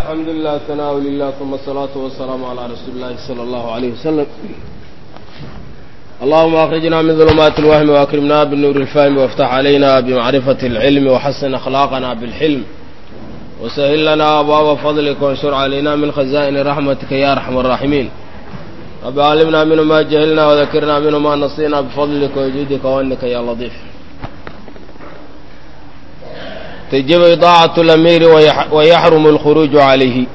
الحمد لله ثناء لله ثم الصلاة والسلام على رسول الله صلى الله عليه وسلم اللهم أخرجنا من ظلمات الوهم وأكرمنا بالنور الفهم وافتح علينا بمعرفة العلم وحسن أخلاقنا بالحلم وسهل لنا أبواب فضلك وانشر علينا من خزائن رحمتك يا أرحم الراحمين رب علمنا منه ما جهلنا وذكرنا منه ما نصينا بفضلك وجودك وأنك يا لطيف تجب إطاعة الأمير ويحرم الخروج عليه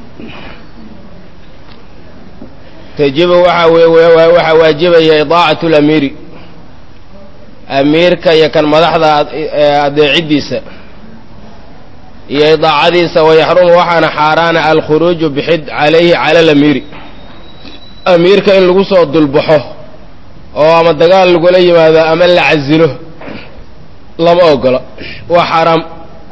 تجب waxaa waajibaya idaacaة اlamiiri amiirka iyo kan madaxda adeecidiisa iyo idaacadiisa wayaxrumu waxaana xaaraana alkhuruuju bixid calayhi cala alamiiri amiirka in lagu soo dulbaxo oo ama dagaal lagula yimaado ama la casilo lama ogola waa xaaraam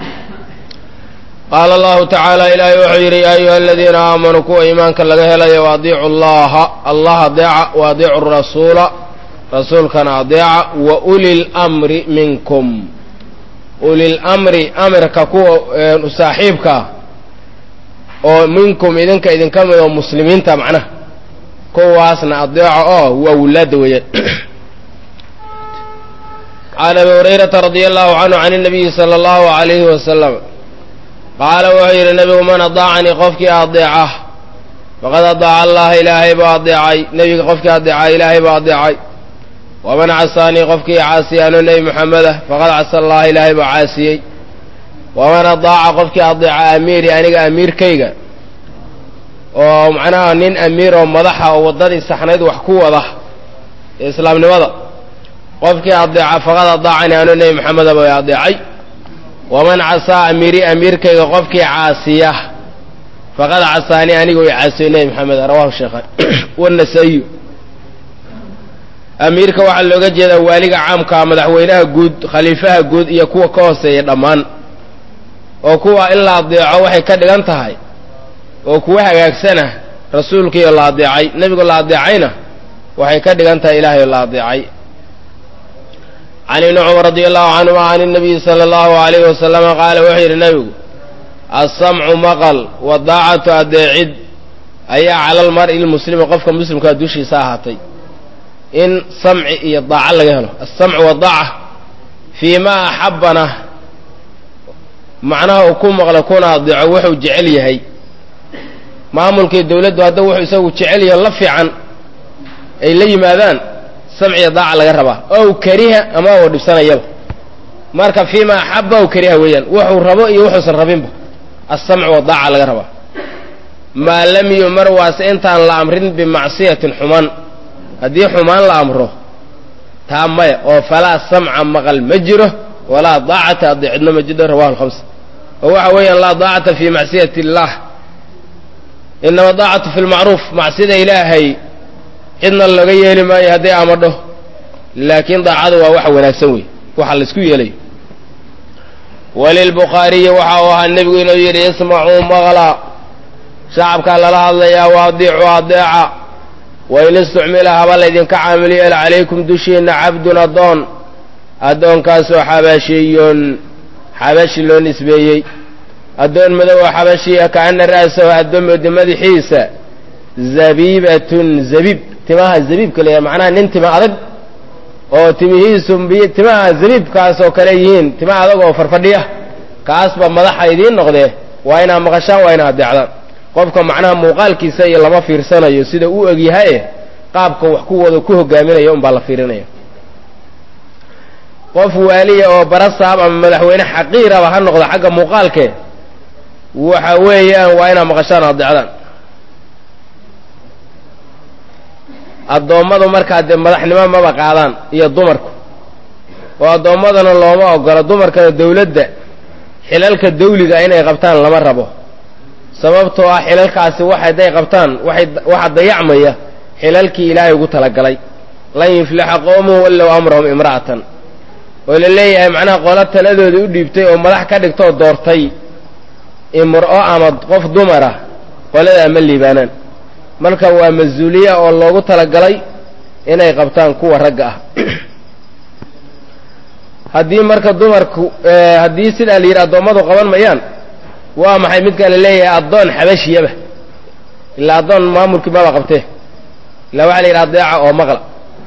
qaala allahu tacaala ilaahay wuxuu yidhi yaa ayuha aladiina aamanuu kuwa iimaanka laga helayo waadiicu allaha allah adeeca wa adiicu rasuula rasuulkana adeeca wa uli lmri minkum ulilamri amirka kuwa saaxiibkaa oo minkum idinka idinka mid oo muslimiinta macnaha kuwaasna adeeca oo waa wulaada weeyaan can abi hurayrata radia allahu canhu can اnabiyi sala allahu alayhi wasalam qaala wuxuu yidhi nebigu man adaacanii qofkii adeeca faqad adaaca allaha ilaahay baa adeecay nebiga qofkii adeeca ilaahay baa adeecay waman casaanii qofkii caasiya anuu nebi moxameda faqad casa allaha ilaahay baa caasiyey waman adaaca qofkii adeeca amiiri aniga amiirkayga oo macnaha nin amiir oo madaxa oo waddadii saxnayd wax ku wada ee islaamnimada qofkii adeeca faqad adaacanii anuu nebi moxameda baa adeecay waman casaa amiiri amiirkayga qofkii caasiya faqad casaanii aniga way caasiyo nebi maxamed rawahu sheekhan wanasaa-iyu amiirka waxaa looga jeedaa waaliga caamkaa madaxweynaha guud khaliifaha guud iyo kuwa ka hooseeya dhammaan oo kuwa in la adeeco waxay ka dhigan tahay oo kuwa hagaagsana rasuulkiiyo la adeecay nebigu la adeecayna waxay ka dhigan tahay ilaahay la adeecay can ibni cumar radi allahu canhuma can اnabiyi sala allahu alayhi wasalama qaala wuxuu yidhi nebigu alsamcu maqal wadaacatu adeecid ayaa cala almar'i lmuslimi qofka muslimkaa dushiisa ahaatay in samci iyo daaco laga helo alsamcu wadaaca fii ma axabana macnaha uu ku maqlo kuna adeeco wuxuu jecel yahay maamulkii dowladdu hadda wuxuu isagu jecel yahay la fiican ay la yimaadaan samciya daaca laga rabaa ow kariha ama uu dhibsanayaba marka fii ma axaba ow kariha weeyaan wuxuu rabo iyo wuxuusan rabinba alsamcu wadaaca laga rabaa maa lam yumar waase intaan la amrin bimacsiyatin xumaan haddii xumaan la amro taa maya oo falaa samca maqal ma jiro walaa daacata adeecidno ma jiro rawahu lhamsa oo waxa weeyaan laa daacata fii macsiyati illaah inama daacatu fi lmacruuf macsida ilaahay cidna laga yeeli maayo hadday amadho laakiin daacadu waa waxa wanaagsan wey waxa laisku yeelayo walilbukhaariyi waxa uu ahaa nebigu inuu yidhi ismacuu maqla shacabkaa lala hadlayaa waadiicu adeeca wain istucmila haba laydinka caamil yeela calaykum dushiinna cabdun addoon addoonkaasoo xabashiyon xabashi loo nisbeeyey addoon madow oo xabashiya kaana ra'sahu addoomooda madaxiisa zabiibatun zabiib timaha zabiibka la macnaha nin tima adag oo timihiisu timaha zabiibkaas oo kale yihiin tima adag oo farfadhiya kaasba madaxa idiin noqdee waa inaa maqashaan waa inaa adeecdaan qofka macnaha muuqaalkiisa iyo lama fiirsanayo sida u egyahaye qaabka wax ku wada ku hogaaminaya unbaa la fiirinaya qof waaliya oo barasaab ama madaxweyne xaqiiraba ha noqda xagga muuqaalkee waxa weeyaan waa inaa maqashaan adeecdaan addoommadu markaa dee madaxnimo maba qaadaan iyo dumarku oo addoommadana looma ogola dumarkana dawladda xilalka dawliga inay qabtaan lama rabo sababtoo ah xilalkaasi wax hadday qabtaan waay waxaa dayacmaya xilalkii ilaahay ugu talagalay lan yuflixa qowmuhu wallow amrahum imra'atan oo la leeyahay macnaha qolo taladooda u dhiibtay oo madax ka dhigtoo doortay imro ama qof dumara qoladaa ma liibaanaan marka waa mas-uuliya oo loogu talagalay inay qabtaan kuwa ragga ah haddii marka dumarku haddii sidaa la yidhi addoommadu qaban mayaan waa maxay midkaa la leeyahay addoon xabashiyaba ilaa addoon maamulkii maba qabtee ilaa waxaa la yidhi adeeca oo maqla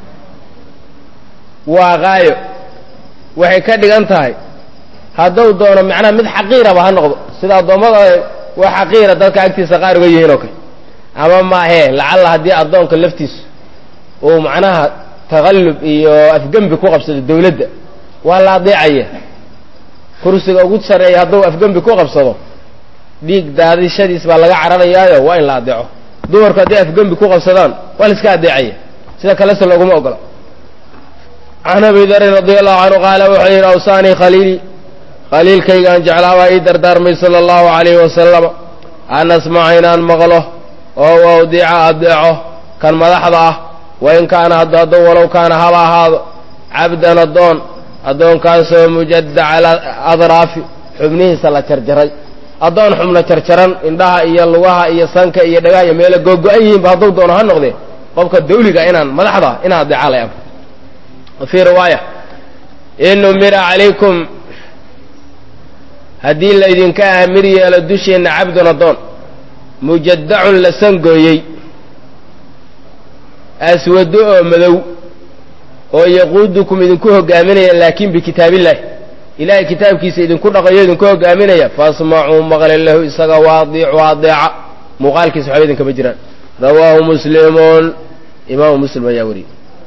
waa qaayo waxay ka dhigan tahay hadduu doono macnaha mid xaqiiraba ha noqdo sida addoommada waa xaqiira dadka agtiisa qaar uga yihiin oo kale ama maahee lacalla haddii addoonka laftiisu uu macnaha taqallub iyo afgembi ku qabsado dawladda waa la adeecaya kursiga ugu sarreeya hadduu afgembi ku qabsado dhiig daadishadiis baa laga cararayaayo waa in la adeeco dumarku hadday afgembi ku qabsadaan waa la iska adeecaya sida kalese looguma ogola can abi darin radi allahu canhu qaala wuxuu yidhi awsaanii khaliili khaliilkaygaan jeclaabaa ii dardaarmay sala allahu calayhi wasalama an asmaca inaan maqlo oo awdiica adeeco kan madaxda ah wain kaana hadduu walow kaana haba ahaado cabdan addoon addoonkaasoo mujadda cala adraafi xubnihiisa la jarjaray addoon xubna jarjaran indhaha iyo lugaha iyo sanka iyo dhagaha iyo meelo googo-an yihiinba hadduu doono ha noqdee qofka dawliga inaan madaxda inaan adeeca lay amro fii riwaaya in umira calaykum haddii laydinka aamir yeelo dusheenna cabdun addoon mujaddacun la sangooyey aswado oo madow oo yaquudukum idinku hogaaminaya laakin bikitaabillaahi ilaahay kitaabkiisa idinku dhaqayo idinku hogaaminaya fasmacuu maqle lahu isaga waadiicu adeeca muuqaalkiisa waxba idinkama jiraan rawaahu muslimun imaamu muslim ayaa wariyey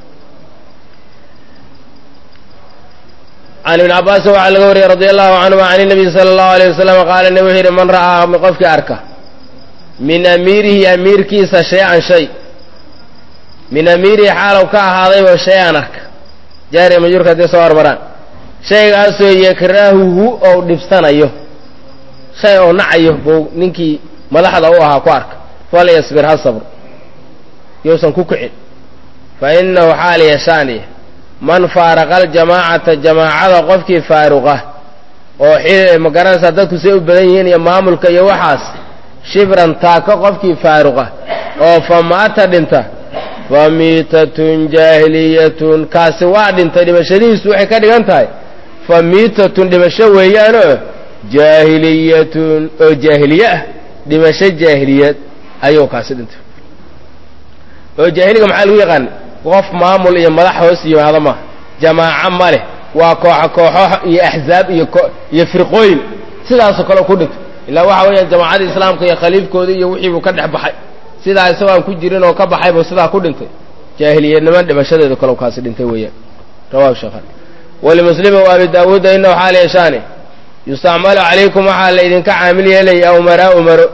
can ibni cabaasin waxaa laga wariyey radi allahu canhuma can inabiy sala allahu aleyh wasalam qaala nebi wuxuu yidhi man ra'aa qofkii arka min amiirihi amiirkiisa shay-an shay min amiirihi xaalow ka ahaadayba shay-an arka jaariya majuurka hadday soo hormaraan shaygaasoo yakrahuhu ou dhibsanayo shay ou nacayo buu ninkii madaxda u ahaa ku arka falyasbir ha sabr yousan ku kicin fa inahu xaal yashaaniya man faaraqa aljamaacata jamaacada qofkii faaruqa oo xil ma garanaysaa dadku say u badan yihiin iyo maamulka iyo waxaas shibran taako qofkii faaruqa oo fa maata dhinta fa miitatun jaahiliyatun kaasi waa dhintay dhimashadihiisu waxay ka dhigan tahay fa miitatun dhimasho weeyaanoo jaahiliyatun oo jaahiliye ah dhimasho jaahiliyad ayuu kaasi dhintay oo jaahiliga maxaa lagu yaqaana qof maamul iyo madax hoos yimaado maaha jamaaco ma leh waa kooxo kooxo iyo axzaab iyo iyo firqooyin sidaasoo kale ku dhintay ilaa waxa weeyaan jamaacadda islaamka iyo khaliifkooda iyo wixii buu ka dhex baxay sidaa isagoo aan ku jirin oo ka baxay buu sidaa ku dhintay jaahiliyadnimo dhimashadeedu kale kaasi dhintay weeyaan rawahu sheekhan walimuslimi wa abi daawuuda inahu xaal yeeshaane yustacmalu calaykum waxaa laydinka caamil yeelaya umaraa umaro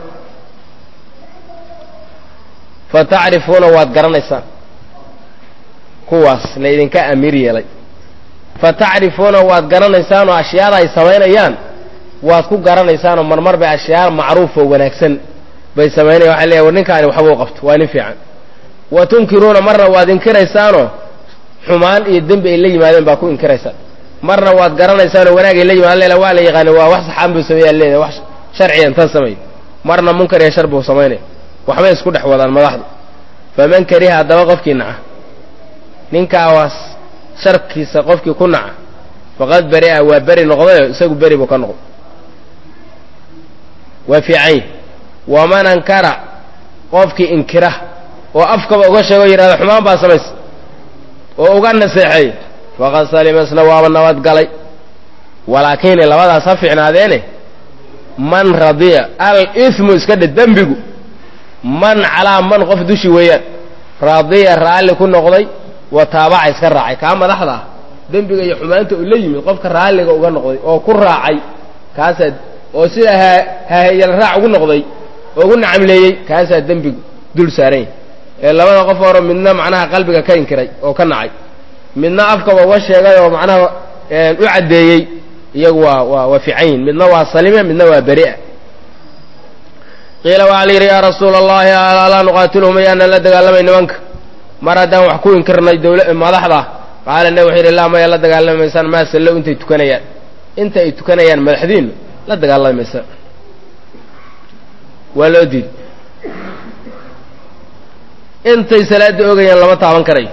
fa tacrifuuna waad garanaysaan kuwaas laydinka amiir yeelay fa tacrifuuna waad garanaysaanoo ashyaada ay samaynayaan waad ku garanaysaanoo marmar bay ashyaa macruuf oo wanaagsan bay samaynayan waxay leeyahy war ninkaani waxbuu qabto waa nin fiican wa tunkiruuna marna waad inkiraysaanoo xumaan iyo dembi ay la yimaadeen baa ku inkiraysaan marna waad garanaysaanoo wanaag ay la yimaadeen lela waa la yaqaani waa wax saxaan buu sameeyaa leedahay wax sharciya intan sameey marna munkar iyo shar buu samaynaya waxbay isku dhex wadaan madaxdu faman kariha haddaba qofkii naca ninkaawaas sharkiisa qofkii ku naca faqad bari'a waa beri noqdayo isagu beri buu ka noqday waa fiicany waman ankara qofkii inkira oo afkaba uga sheego yidhahda xumaan baa samaysa oo uga naseexeey faqad salima isna waaba nabad galay walaakiin labadaas ha fiicnaadeene man radiya al ismu iska dhe dembigu man calaa man qof dushi weeyaan radiya raalli ku noqday wa taabaca iska raacay kaa madaxda ah dembiga iyo xumaanta uu la yimid qofka raalliga uga noqday oo ku raacay kaasaa oo sida ha hahayal raac ugu noqday oo ugu nacamleeyey kaasaa dembigu dul saaran yahy ee labada qof horo midna macnaha qalbiga ka inkiray oo ka nacay midna afkaba uga sheegay oo macnaha u caddeeyey iyagu waa waa waa fiican yihin midna waa salime midna waa beri'a qiila waxaa la yidhi yaa rasuula allahi alaa nuqaatiluhum ayaanaan la dagaalamay nimanka mar haddaan wax ku inkirnay dawla madaxda qaala ne wuxuu yidhi laa maya la dagaalamaysaan maa sallow intay tukanayaan inta ay tukanayaan madaxdiinu la dagaalamaysa waa loo diiday intay salaada ogayaan lama taaban karayo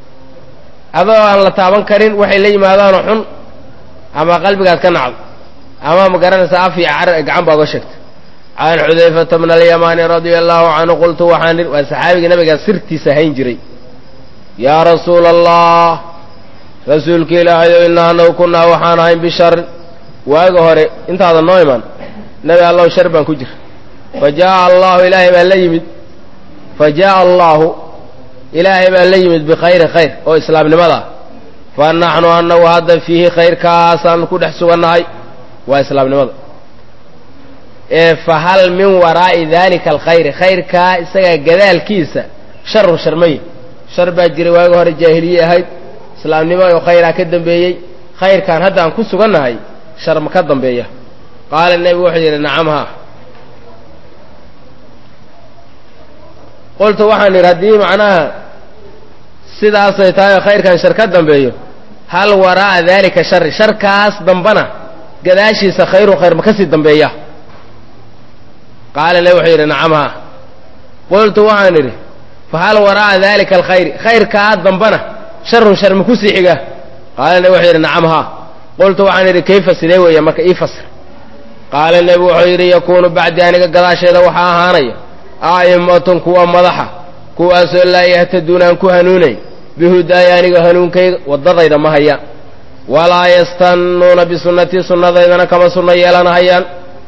adoo aan la taaban karin waxay la yimaadaanoo xun ama qalbigaad ka nacdo ama ma garanaysa af iyo car gacan baa uga sheegta can xudayfata bna alyamaani radia allahu canhu qultu waxaan waa saxaabigii nabigaa sirtiisa hayn jiray yaa rasuula allah rasuulka ilaahayow innaa anagu kunnaa waxaan ahayn bisharin waaga hore intaada noo iman nebi allahu shar baan ku jira fa jaaa allahu ilaahay baa la yimid fa jaaa allaahu ilaahay baa la yimid bikhayri khayr oo islaamnimada ah fa naxnu annagu hadda fiihi khayrkaasaan ku dhex sugannahay waa islaamnimada ee fa hal min waraa'i daalika alkhayri khayrkaa isagaa gadaalkiisa sharun sharmay shar baa jiray waaga hore jaahiliye ahayd islaamnimo oo khayraa ka dambeeyey khayrkaan hadda aan ku sugannahay shar ma ka dambeeya qaala nebigu wuxuu yidhi nacam haa qultu waxaan idhi haddii macnaha sidaasay tahay oo khayrkan shar ka dambeeyo hal waraa'a daalika shari sharkaas dambana gadaashiisa khayrun khayr ma ka sii dambeeya qaala nebi wuxuu yidhi nacam haa qultu waxaan idhi fa hal waraa'a daalika alkhayri khayrkaa dambana sharun shar ma ku sii xiga qaala nebi wuxuu yidhi nacam haa qultu waxaan idhi kayfa sidee weeye marka ii fasir qaala nebi wuxuu yidhi yakuunu bacdi aniga gadaasheeda waxaa ahaanaya a'immatun kuwa madaxa kuwaasoo laa yahtaduuna aan ku hanuunayn bihudaaya aniga hanuunkayga waddadayda ma hayaan walaa yastannuuna bisunnatii sunnadaydana kama sunno yeelanahayaan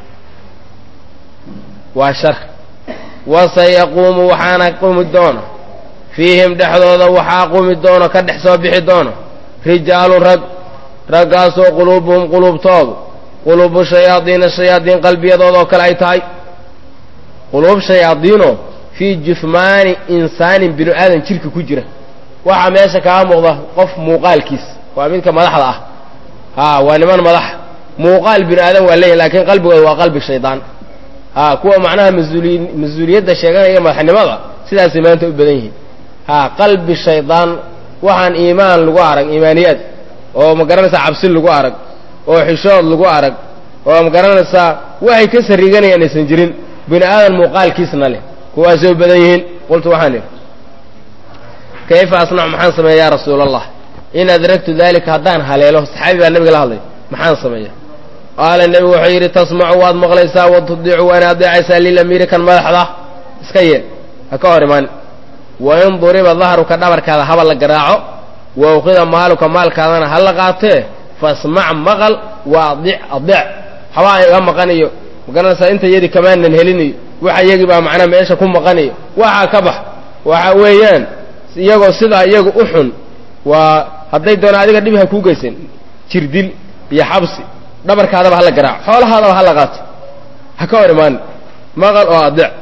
waa shar wasayaquumu waxaana qumi doona fiihim dhexdooda waxaa qumi doono ka dhex soo bixi doono rijaalun rag raggaasoo quluubuhum quluubtoodu quluubu shayaadiina shayaadiin qalbiyadooda oo kale ay tahay quluub shayaadiinoo fii juhmaani insaanin binu aadan jirka ku jira waxaa meesha kaga muuqda qof muuqaalkiis waa midka madaxda ah haa waa niman madaxa muuqaal binu aadan waa leeyihin laakiin qalbigooda waa qalbi shaydaan haa kuwa macnaha masuuli mas-uuliyadda sheeganaya madaxnimada sidaasay maanta u badan yihiin haa qalbi shaydaan waxaan iimaan lagu arag iimaaniyaad oo ma garanaysaa cabsi lagu arag oo xishood lagu arag oo ma garanaysaa waxay ka sariiganayaan aysan jirin bini aadan muuqaalkiisna leh kuwaasay u badan yihiin qultu waxaan idhi kayfa asnacu maxaan sameeya yaa rasuula allah in adragtu dalika haddaan haleelo saxaabi baa nabiga la hadlay maxaan sameeya qaala nebigu wuxuu yidhi tasmacu waad maqlaysaa wa tudiicu waana adeecaysaa lilamiiri kan madaxda iska yeel ha ka hor imaan wa in duriba dahruka dhabarkaada haba la garaaco wa uqida maaluka maalkaadana ha la qaatee fasmac maqal wa adic adeec habaa iga maqaniyo magaranaysaa inta yadi kamaanan helinayo waxa iyagii baa macnaa meesha ku maqanayo waxaa ka bax waxa weeyaan iyagoo sidaa iyagu u xun waa hadday doona adiga dhib ha kuu geysan jirdil iyo xabsi dhabarkaadaba hala garaaco xoolahaadaba hala qaato ha ka hor imaan maqal oo adeec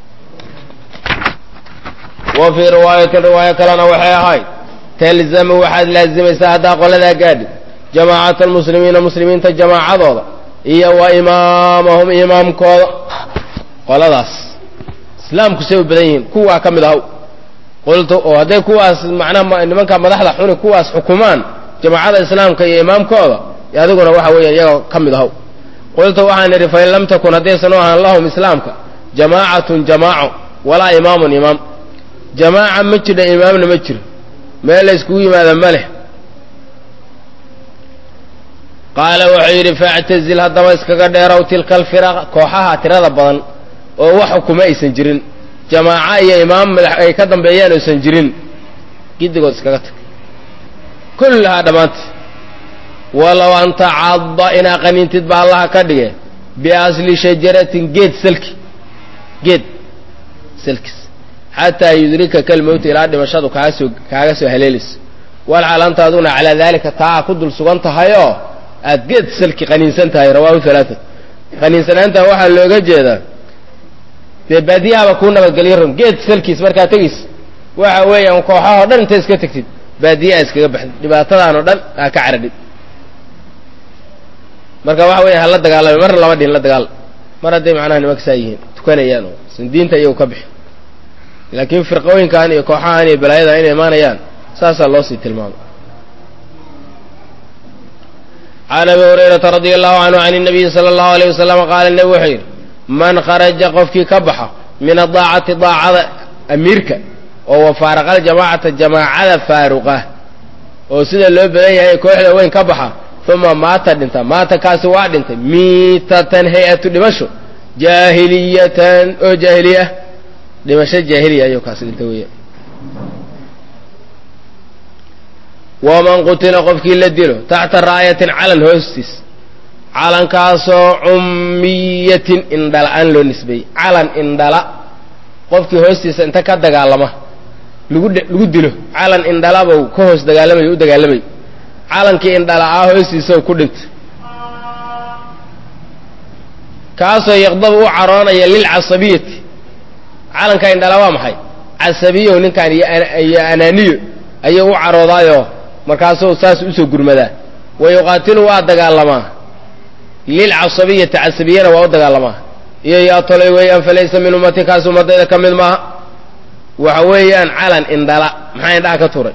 wa fii riwaayatin riwaayo kalena waxay ahayd talzamu waxaad laazimaysaa haddaa qoladaa gaadhi jamaacata almuslimiina muslimiinta jamaacadooda iyo wa imaamahum imaamkooda qoladaas islaamku say u badan yihiin kuwaa ka mid ahaw qultu oo hadday kuwaas macnaha nimanka madaxda xuni kuwaas xukumaan jamaacada islaamka iyo imaamkooda adiguna waxa weeya iyagoo ka mid ahaw qultu waxaan idhi fain lam takun haddaysan u ahaan lahum islaamka jamaacatun jamaaco walaa imaamun imaam jamaaca ma jidha imaamna ma jiro meel la yskugu yimaada ma leh qaala wuxuu yidhi faactazil haddaba iskaga dheerow tilka alfiraq kooxaha tirada badan oo wax xukuma aysan jirin jamaaco iyo imaam madax ay ka dambeeyaan aysan jirin giddigood iskaga tag kullahaa dhammaanti walow an tacadda inaa qaniintid ba allaha ka dhige biasli shajaratin geed salki geed salkis xataa yudrikaka almowta ilaa dhimashadu kaaga soo kaaga soo haleelayso walxal anta aduna calaa daalika taa ku dul sugan tahayoo aad geed salki qaniinsan tahay rawaahu halaatat qaniinsanaanta waxaa looga jeedaa dee baadiyahaaba kuu nabadgelyo rum geed salkiis markaa tegis waxa weeyaan kooxahoo dhan inta iska tegtid baadiyaha iskaga baxdid dhibaatadaanoo dhan aa ka caradhid marka waxa weya hala dagaalame marna laba dhin la dagaal mar hadday macnaha nimanka saa yihiin tukanayaan oo san diinta iyagu ka bixi laakiin firqooyinkan iyo kooxahan iyo balaayadan inay imaanayaan saasaa loo sii tilmaamay can abi hurayrata radia allahu canhu can الnabiyi salى اllahu alayh wasalam qaala nebi wuxuu yidhi man kharaja qofkii ka baxa min adaacati daacada amiirka oo wafaaraqa aljamaacata jamaacada faaruqa oo sida loo badan yahay kooxda weyn ka baxa uma maata dhinta maata kaasi waa dhintay miitatan hay-atu dhimasho jaahiliyatan oo jaahiliya ah dhimasho jaahiliya ayuu kaasi dhintay weya waman qutila qofkii la dilo taxta raayatin calan hoostiis calankaasoo cummiyatin indhala-aan loo nisbeeyey calan indhala qofkii hoostiisa inta ka dagaalama lagu lagu dilo calan indhalabau ka hoos dagaalamayo u dagaalamay calankii indhala-aa hoostiisa ku dhintay kaasoo yaqdabu u caroonaya lilcasabiyati calanka indhala waa maxay casabiyo ninkan iyo anaaniyo ayuu u caroodaayoo markaasuu saas usoo gurmadaa wa yuqaatilu waa dagaalamaa lilcasabiyati casabiyana waa u dagaalamaa iyo yaa tolay weeyaan falaysa min ummati kaas ummadayda ka mid maaha waxa weeyaan calan indhala maxaa indhaha ka turay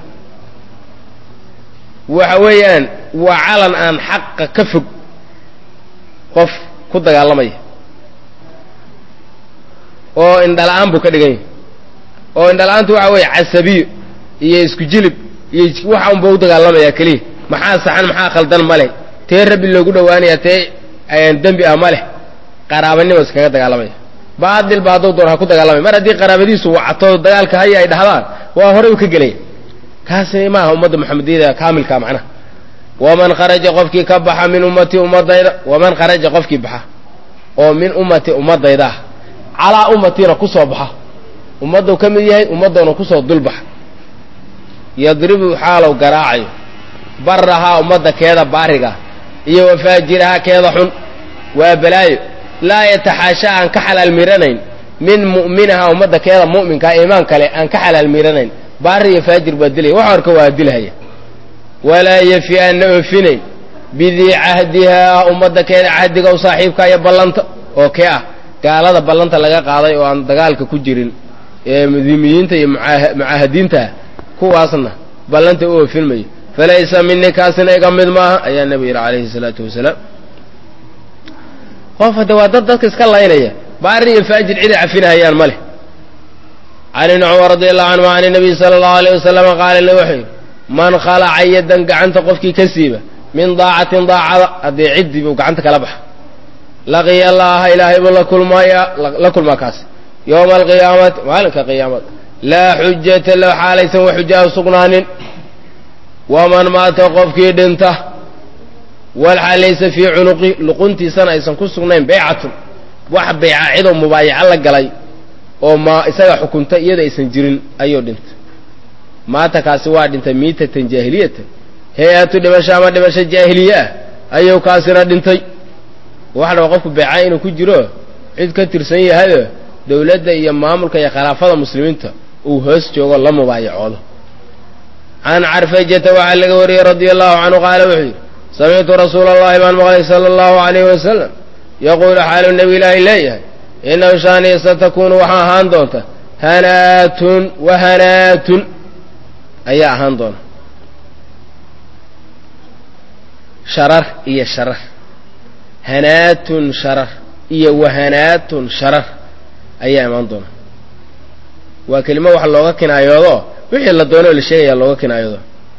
waxa weeyaan waa calan aan xaqa ka fog qof ku dagaalamaya oo indhala-aan buu ka dhigan yahay oo indhala-aantu waxa weeye casabiyo iyo isku jilib iyo waxa unba u dagaalamayaa keliya maxaa saxan maxaa khaldan ma leh tee rabbi loogu dhowaanaya tee dembi ah ma leh qaraabanimo iskaga dagaalamaya baadil ba hadduu doon ha ku dagaalamaya mar haddii qaraabadiisu wacato dagaalka haya ay dhahdaan waa horey u ka gelaya kaasi maaha ummadda maxamediyada kaamilka macnaha waman kharaja qofkii ka baxa min ummatii ummadayda waman kharaja qofkii baxa oo min ummati ummadayda ah calaa ummatiina ku soo baxa ummadduu ka mid yahay ummaddoona kusoo dulbaxa yadribu xaalow garaacayo barahaa ummadda keeda baariga iyo wafaajirahaa keeda xun waa balaayo laa yataxaasha aan ka xalaal miranayn min mu'minaha ummadda keeda mu'minkaa iimaan kale aan ka xalaal miranayn baari iyo faajir baa dilaya wax horka waa dilhaya walaa yafi aanna oofinayn bidii cahdihaa ummadda keeda cahdiga u saaxiibka iyo ballanta oo kee ah gaalada ballanta laga qaaday oo aan dagaalka ku jirin ee mudimiyiinta iyo mucaahadiintaah kuwaasna ballanta u oofin mayo falaysa mini kaasina iga mid maaha ayaa nebigu yidhi calayhi salaatu wasalaam qof hadda waa dad dadka iska laynaya baari iyo faajir ciday cafinahayaan ma leh can ibni cumar radi allahu canhu can nabiy sala allahu alayh wasalama qaala le wuxuu yidhi man khalaca yadan gacanta qofkii ka siiba min daacatin daacada haddii ciddii buu gacanta kala baxa laqiya allaha ilaahay buu la kulmaya la kulmaa kaas yowma alqiyaamati maalinka qiyaamada laa xujata la xaalaysan wa xujaa sugnaanin waman maata qofkii dhinta walxaal laysa fii cunuqi luquntiisana aysan ku sugnayn beycatun wax beyca cidoo mubaayaco la galay oo ma isaga xukunta iyada aysan jirin ayuu dhintay maata kaasi waa dhintay miitatan jaahiliyatan hay-atu dhimasho ama dhimasho jaahiliye ah ayuu kaasina dhintay waxa dhaba qofku beecaa inuu ku jiro cid ka tirsan yahayo dowladda iyo maamulka iyo khilaafada muslimiinta uu hoos joogo la mubaayacoodo can carfajata waxaa laga wariyey radia allahu canhu qaala wuxuu yidhi samictu rasuula allahi baan maqlay sala allahu alayhi wasalam yaquulu xaalu nebi ilaahi leeyahay inahu shaaniya satakunu waxaa ahaan doonta hanaatun wa hanaatun ayaa ahaan doona sharar iyo sharar hanaatun sharar iyo wahanaatun sharar ayaa imaan doona waa kelimo wax looga kinaayoodo wixii la doono la sheegayaa looga kinaayoodo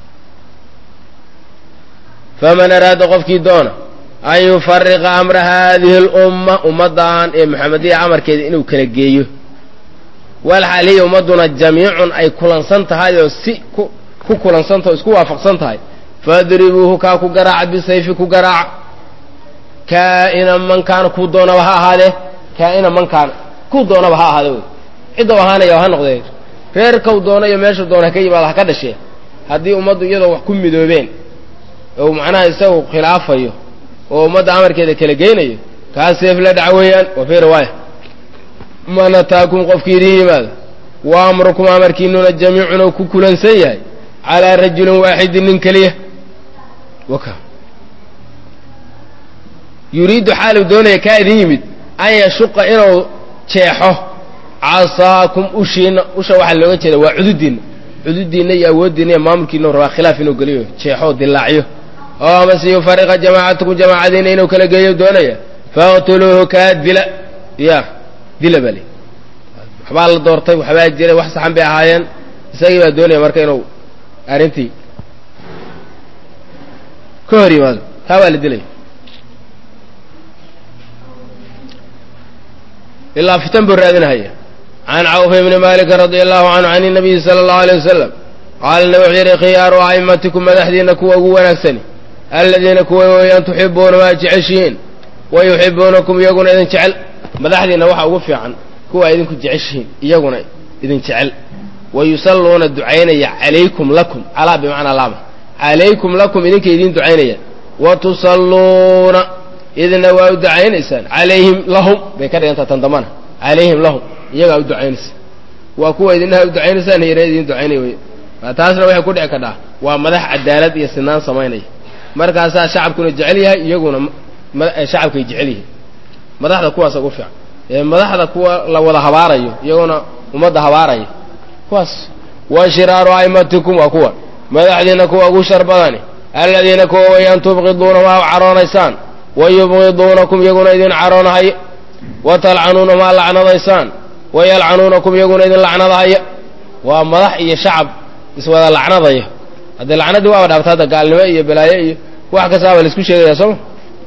faman araada qofkii doona an yufariqa amra haadihi alumma ummaddan ee maxamediya amarkeeda inuu kala geeyo walxaaliya ummadduna jamiicun ay kulansan tahay oo si ku ku kulansantaha o isku waafaqsan tahay fadribuuhu kaa ku garaaca bisayfi ku garaaca kaa'ina man kaana kuu doonaba ha ahaadee kaa'ina man kaana kuu doonaba ha ahaade wey ciddau ahaanaya ha noqdee reerkau doono iyo meeshuu doona ha ka yimaado ha ka dhashee haddii ummaddu iyadoo wax ku midoobeen oo macnaha isagu khilaafayo oo ummadda amarkeeda kala geynayo kaa seef la dhaca weeyaan wa fii riwaaya man ataakum qofkii idin yimaado wa amrukum amarkiinuna jamiicun oo ku kulansan yahay calaa rajulin waaxidin nin keliya waka yuriiddu xaalu doonaya kaa idin yimid an yashuqa inuu jeexo casaakum ushiina usha waxaa looga jeeda waa cududiinna cududiinna iyo awooddiinna iyo maamulkiina rabaa khilaaf inuu geliyo jeexo dilaacyo oo amase yufariqa jamaacatakum jamaacadiina inuu kala geeyo doonaya faqtuluuhu kaa dila ya dila baa li waxbaa la doortay waxbaa jiray wax saxan bay ahaayeen isagii baa doonaya marka inuu arrintii ka hor yimaado taa waa la dilaya ilaa fitan buu raadinahaya can cawf ibni malikin radia allahu canhu can inabiyi sala allahu alay wasalam qaala nabi wuxuu yidhi khiyaaru a'immatikum madaxdiina kuwa ugu wanaagsani aladiina kuwa weeyaan tuxibuuna waa jeceshihiin wa yuxibuunakum iyaguna idin jecel madaxdiina waxa ugu fiican kuwa idinku jeceshihiin iyaguna idin jecel wa yusalluuna ducaynaya calaykum lakum calaa bimacnaa laama calaykum lakum idinka idiin ducaynaya wa tusalluuna idina waa u ducaynaysaan calayhim lahum bay ka dhigantaa tan dambana calayhim lahum iyagaa u ducaynaysa waa kuwa idinaha u ducaynaysaan hiyana idiin ducaynaya wey taasna waxay ku dhici kadhaa waa madax cadaalad iyo sinaan samaynaya markaasaa shacabkuna jecel yahay iyaguna shacabkay jecel yihiin madaxda kuwaasa ugu fiican ee madaxda kuwa la wada habaarayo iyaguna ummadda habaaraya kuwaas wa shiraaru a'immatikum waa kuwa madaxdiina kuwa ugu shar badani aladiina kuwa wayaan tubqiduuna waa caroonaysaan wa yubqiduunakum iyaguna idin caroonahayo wa talcanuuna maa lacnadaysaan wa yalcanuunakum iyaguna idin lacnadahaya waa madax iyo shacab iswada lacnadaya haddee lacnaddii waaba dhaabta hadda gaalnimo iyo balaayo iyo wax kastaaba laisku sheegaya sooma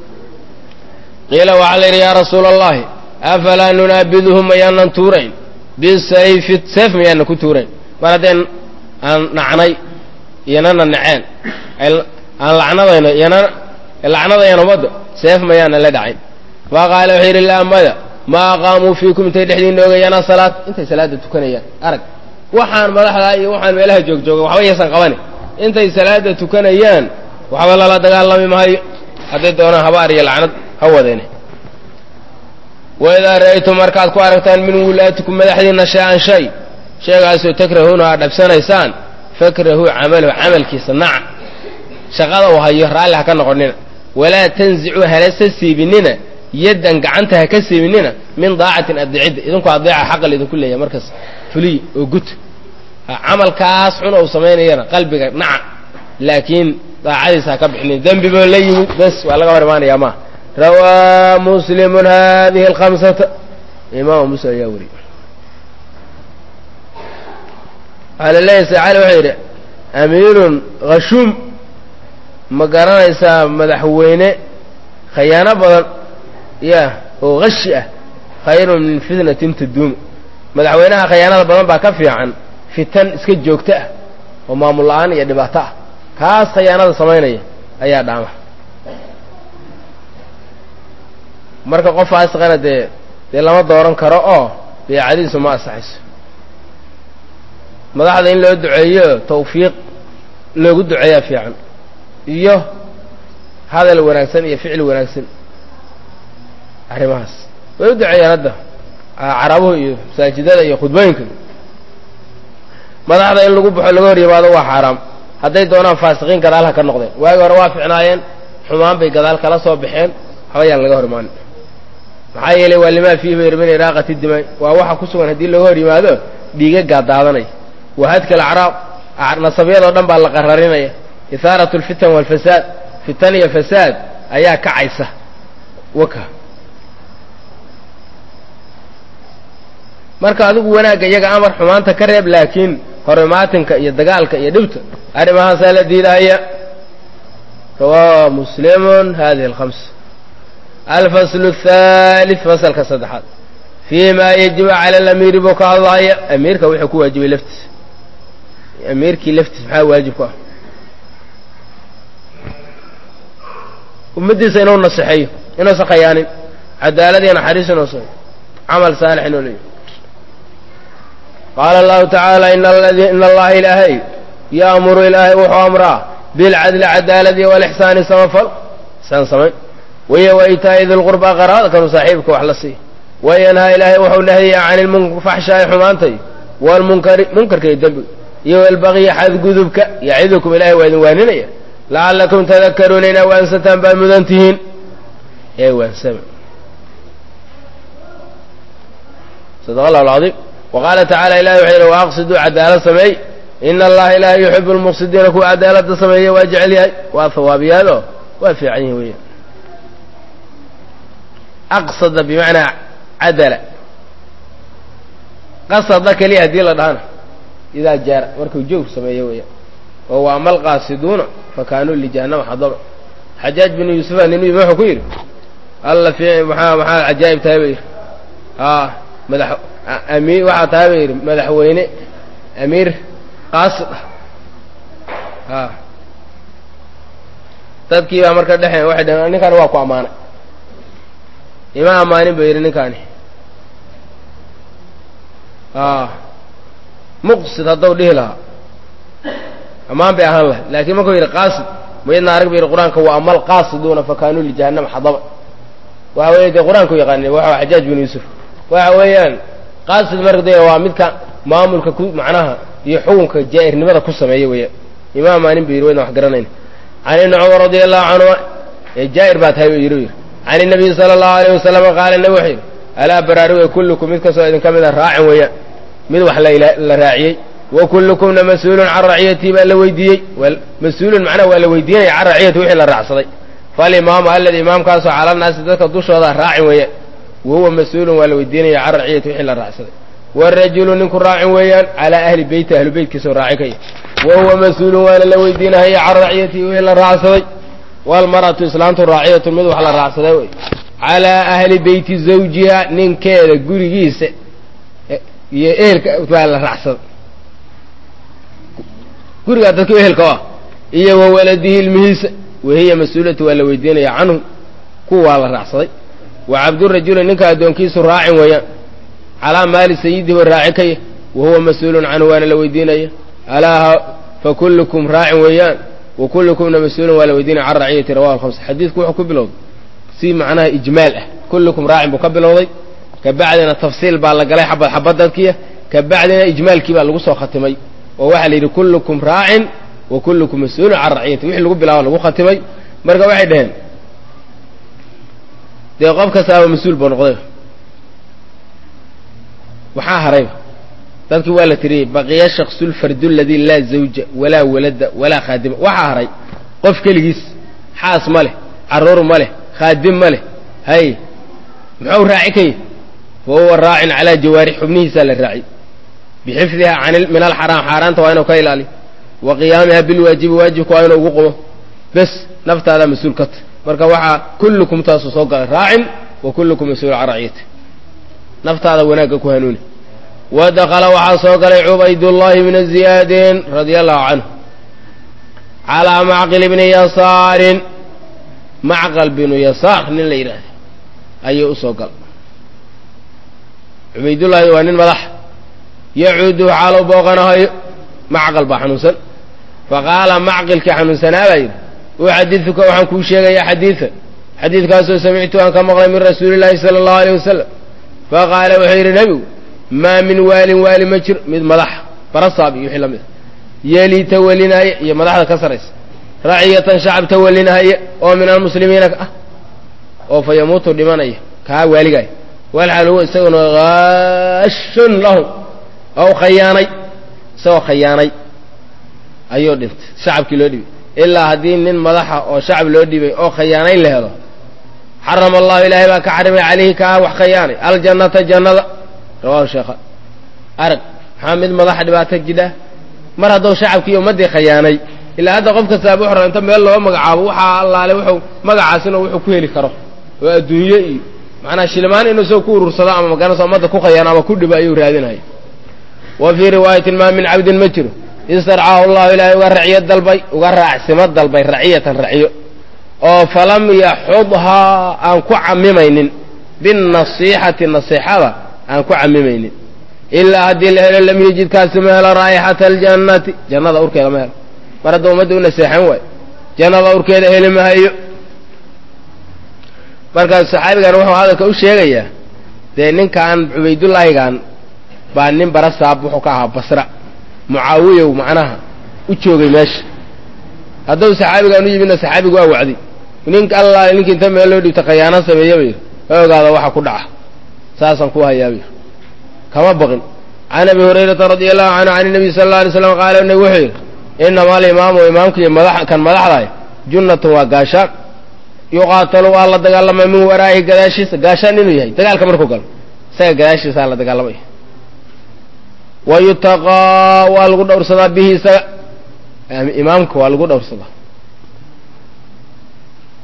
qiila waxaa la yidhi yaa rasuula allahi afalaa nunaabiduhum mayaanan tuurayn bisayfi seef mayaanan ku tuurayn mar haddeen aan nacnay iyanana naceen aan lacnadayno iyana lacnadayan ummadda seef mayaanan la dhacayn fa qaala wuxuu yidhi laa maya ma aqaamuu fiikum intay dhexdiina ogayaana salaad intay salaada tukanayaan arag waxaan madaxdaa iyo waxaan meelaha joogjooga waxba yaysan qabani intay salaada tukanayaan waxba lala dagaalami maayo hadday doonaan habaar iyo lacnad ha wadeene waidaa ra'aytum markaad ku aragtaan min wulaatikum madaxdiinna shay-an shay sheegaasoo takrahuuna aad dhabsanaysaan fakrahuu camalahu camalkiisa naca shaqada uu hayo raalli ha ka noqonina walaa tanzicuu halasa siibinina yaddan gacanta ha ka siibinina min daacatin adeecidda idinku adeeca xaqa laydinku leeyahay markaas fuliy oo gut camalkaas xun ou samaynayana qalbiga naca laakiin daacadiisa ha ka bixinin dembi boo la yimid bes waa laga hor imaanayaa maa rawaa muslimun hadihi alkhamsata imaam muslim ayaa weriye waxaa la leeyahy sacali wuxuu yidhi amiirun khashuum ma garanaysaa madaxweyne khayaano badan ya oo hashi ah khayrun min fitnatin taduumu madaxweynaha khayaanada badan baa ka fiican fitan iska joogto ah oo maamul la-aan iyo dhibaato ah kaas khayaanada samaynaya ayaa dhaama marka qof faasiqana dee dee lama dooran karo oo beecadiisu ma asaxayso madaxda in loo duceeyo tawfiiq loogu duceeyaa fiican iyo hadal wanaagsan iyo ficil wanaagsan arrimahaas way u duceeyaan hadda carabuhu iyo masaajidada iyo khudbooyinka madaxda in lagu baxo laga hor yimaado waa xaaraam hadday doonaan faasiqiin gadaal ha ka noqdeen waagi hore waa ficnaayeen xumaan bay gadaal kala soo baxeen waxba yaan laga hor imaanin maxaa yeelay waa limaa fiihi bayr min iraaqati dimay waa waxa ku sugan haddii looga hor yimaado dhiigagaa daadanaya wahadka alacraab nasabyadoo dhan baa la qararinaya ihaarat alfitan waalfasaad fitan iyo fasaad ayaa kacaysa waka marka adigu wanaagga iyaga amar xumaanta ka reeb laakiin horimaatinka iyo dagaalka iyo dhibta arrimahaasaa la diidaya rawaa muslimun hadihi alhamsa alfaslu athalith fasalka saddexaad fii ma yajibu cala alamiiri buu ka hadlaya amiirka wuxuu ku waajibay laftiisa amiirkii laftiisa maxaa waajib ku ah ummaddiisa inuu naseexeeyo inuusan khayaanin cadaalad iyo naxariis inuu sayo camal saalix inuu leeyo qaala allahu tacaala ina allaha ilaahay yaamuru ilaahay wuxuu amraa bilcadli cadaaladi walixsaani samafal isaan samayn waya waitaa'i dilqurbaa qaraabada kanuu saaxiibka wax la siiya wayanhaa ilaahay wuxuu nahyayaa cani lfaxshaa'i xumaantay waalmunkari munkarka iyo dembiga iyo walbaqyi xadgudubka yacidukum ilahay waa idin waaninaya lacallakum tadakaruuna inaa waansataan baad mudan tihiin ee waansama sadaq allahu alcadiim wa qaala tacala ilahi wuxuu yidhi waaqsiduu cadaalad sameey ina allaha ilaahay yuxibu lmuqsidiina kuwa cadaaladda sameeya waa jecel yahay waa hawaabiyaado waa fiican yihin weya aqsada bimacnaa cadala qasada keliya haddii la dhahana idaa jaara markuu jawr sameeyo weya oo wa ama alqaasiduuna fa kaanuu lijahannama xadaba xajaaj binu yuusufa nin yimi wuxuu ku yidhi alla fi maxaa maxaa cajaa'ib tahay ba yidhi aa madax amiir waxaa tahay ba yidhi madaxweyne amiir qaasid ah a dadkii baa marka dhexeen waxay dhaheen ninkaani waa ku ammaanay ima ammaanin ba yidhi ninkaani a muqsid haddau dhihi lahaa ammaan bay ahaan lahay laakiin markuu yidhi qaasid mayadna arag ba yidhi qur-aanka wa ama alqaasiduuna fakaanuu lijahannama xadaba waxa weeye dee qur-aanku yaqaani waxa xajaaj bin yuusuf waxa weeyaan qaasid marka de waa midka maamulka ku macnaha iyo xukunka jaa'irnimada ku sameeya weeyaan ima ammaanin ba yidhi wayna wax garanayn can ibni cumar radia allahu canhuma ee jaa'ir baa tahay yidhi yidhi can inabiyi sala allahu alayh wasalam qaala nabi wuxuu yidhi alaa baraaruge kullukum mid kastoo idinka mida raacin weeyaan mid wax la raaciyey wa kullukumna mas-uulun can raciyatii baa la weydiiyey mas-uulun macnaha waa la weydiinaya can raciyati wixii la raacsaday falimaamu aladi imaamkaasoo cala naasi dadka dushooda raacin weeyaan wa huwa mas-uulun waa la weydiinaya can raciyati wixii la raacsaday warajulu ninku raacin weeyaan calaa ahli beyti ahlu beytkiisoo raaci ka yahy wa huwa mas-uulun waana la weydiinahaya can raciyatihi wixii la raacsaday walmar'atu islaantu raaciyatun mid wax la raacsaday wey calaa ahli beyti zawjiha ninkeeda gurigiisa iyo ehelka baa la raacsaday gurigaa dadka ehelka ah iyo wa waladihi ilmihiisa wahiya mas-uulatu waa la weydiinaya canhu kuwa waa la raacsaday wa cabdurajuli ninka addoonkiisu raacin weeyaan calaa maali sayidihi wa raaci ka yah wa huwa mas-uulun canhu waana la weydiinaya alaa fa kullukum raacin weeyaan wa kullukumna mas-uulun waa la weydiinaya can raciyati rawahu alhamsa xadiidku wuxuu ku bilowday si macnaha ijmaal ah kullukum raacin buu ka bilowday kabacdina tafsiil baa la galay xabad xabad dadkiia kabacdina ijmaalkii baa lagu soo khatimay oo waxaa la yidhi kullukum raacin wa kullukum mas-uulun can raciyati wixii lagu bilaabo lagu khatimay marka waxay dhaheen dee qof kastaaba mas-uul buu noqday waxaa harayba dadkii waa la tiriyey baqiya shaksulfardu aladii laa zawja walaa walada walaa khaadima waxaa haray qof keligiis xaas ma leh carruur ma leh khaadim ma leh hay muxuu raaci ka yahy fa huwa raacin calaa jawaarix xubnihiisaa la raaciy bixifdiha min alxaraam xaaraanta waa inuu ka ilaaliyo wa qiyaamiha bilwaajibi waajibka waa inuu ugu qumo bes naftaadaa mas-uul ka ta marka waxaa kullukum taasuu soo galay raacin wa kullukum mas-uul can raciyati naftaada wanaagga ku hanuuni wa dakala waxaa soo galay cubaydullaahi bna ziyaadin radia allahu canhu calaa macqil bni yasaarin macqal binu yasaar nin la yidhaahda ayuu u soo galay cubaydullaahi waa nin madaxa yacuudu xaaluu booqanahayo macqal baa xanuunsan faqaala macqilkii xanuunsanaa baa yidhi uxadiduka waxaan kuu sheegayaa xadiida xadiidkaasoo samictu aan ka maqlay min rasuuli illaahi sala allahu aleyh wasalam faqaala wuxuu yidhi nebigu maa min waalin waali ma jiro mid madaxa barasaab iyo wixii la mid a yeelii tawalinaya iyo madaxda ka saraysa raciyatan shacab tawalinahaya oo min almuslimiina ah oo fa yamuutu dhimanaya kaa waaligaaya walxaal huwa isaguna haashun lahum ow khayaanay isagoo khayaanay ayuu dhintay shacabkii loo dhibay ilaa haddii nin madaxa oo shacab loo dhibay oo khayaanayn la helo xarama allahu ilaahay baa ka xarimay calayhi kaa wax khayaanay aljannata jannada rawahu sheekha arag maxaa mid madaxa dhibaato jidha mar hadduu shacabkii ummaddii khayaanay ilaa hadda qof kastaaba wuxuu inta meel loo magacaabo waxaa allaale wuxuu magacaasina wuxuu ku heli karo oo adduunye iyo macnaa shilmaan inuu isagoo ku urursado ama magaranaysa ummadda ku khayaano ama ku dhibo ayuu raadinaya wa fii riwaayatin maa min cabdin ma jiro istarcaahu allahu ilaahay uga raciyo dalbay uga raacsimo dalbay raciyatan raciyo oo falam yaxudhaa aan ku camimaynin binnasiixati nasiixada aan ku camimaynin ilaa haddii la helo lam yejidkaasi ma helo raa'ixata aljannati jannada urkeeda ma helo mar hadda ummadda u naseexan waayo jannada urkeeda heli mahayo markaas saxaabigan wuxuu hadalka u sheegayaa dee ninkan cubaydullaahigan baa nin barasaab wuxuu ka ahaa basra mucaawiyow macnaha u joogay meesha hadduu saxaabigaan u yimidna saxaabigu waa wacday nink allah ninki inta meel loo dhiibta khayaano sameeya ba yidhi ha ogaada waxa ku dhaca saasaan ku hayaa ba yidhi kama baqin can abi hurayrata radia allahu canhu can nabiy sala alla alay slam qaala nabi wuxuu yidhi inama alimaamu imaamka iyo madax kan madaxdahay junnatun waa gaashaan yuqaatalu waa la dagaalamay min waraa'ihi gadaashiisa gaashaan inuu yahay dagaalka markuu galo isaga gadaashiisaa la dagaalamaya wa yutaqaa waa lagu dhowrsadaa bihi isaga imaamka waa lagu dhowrsadaa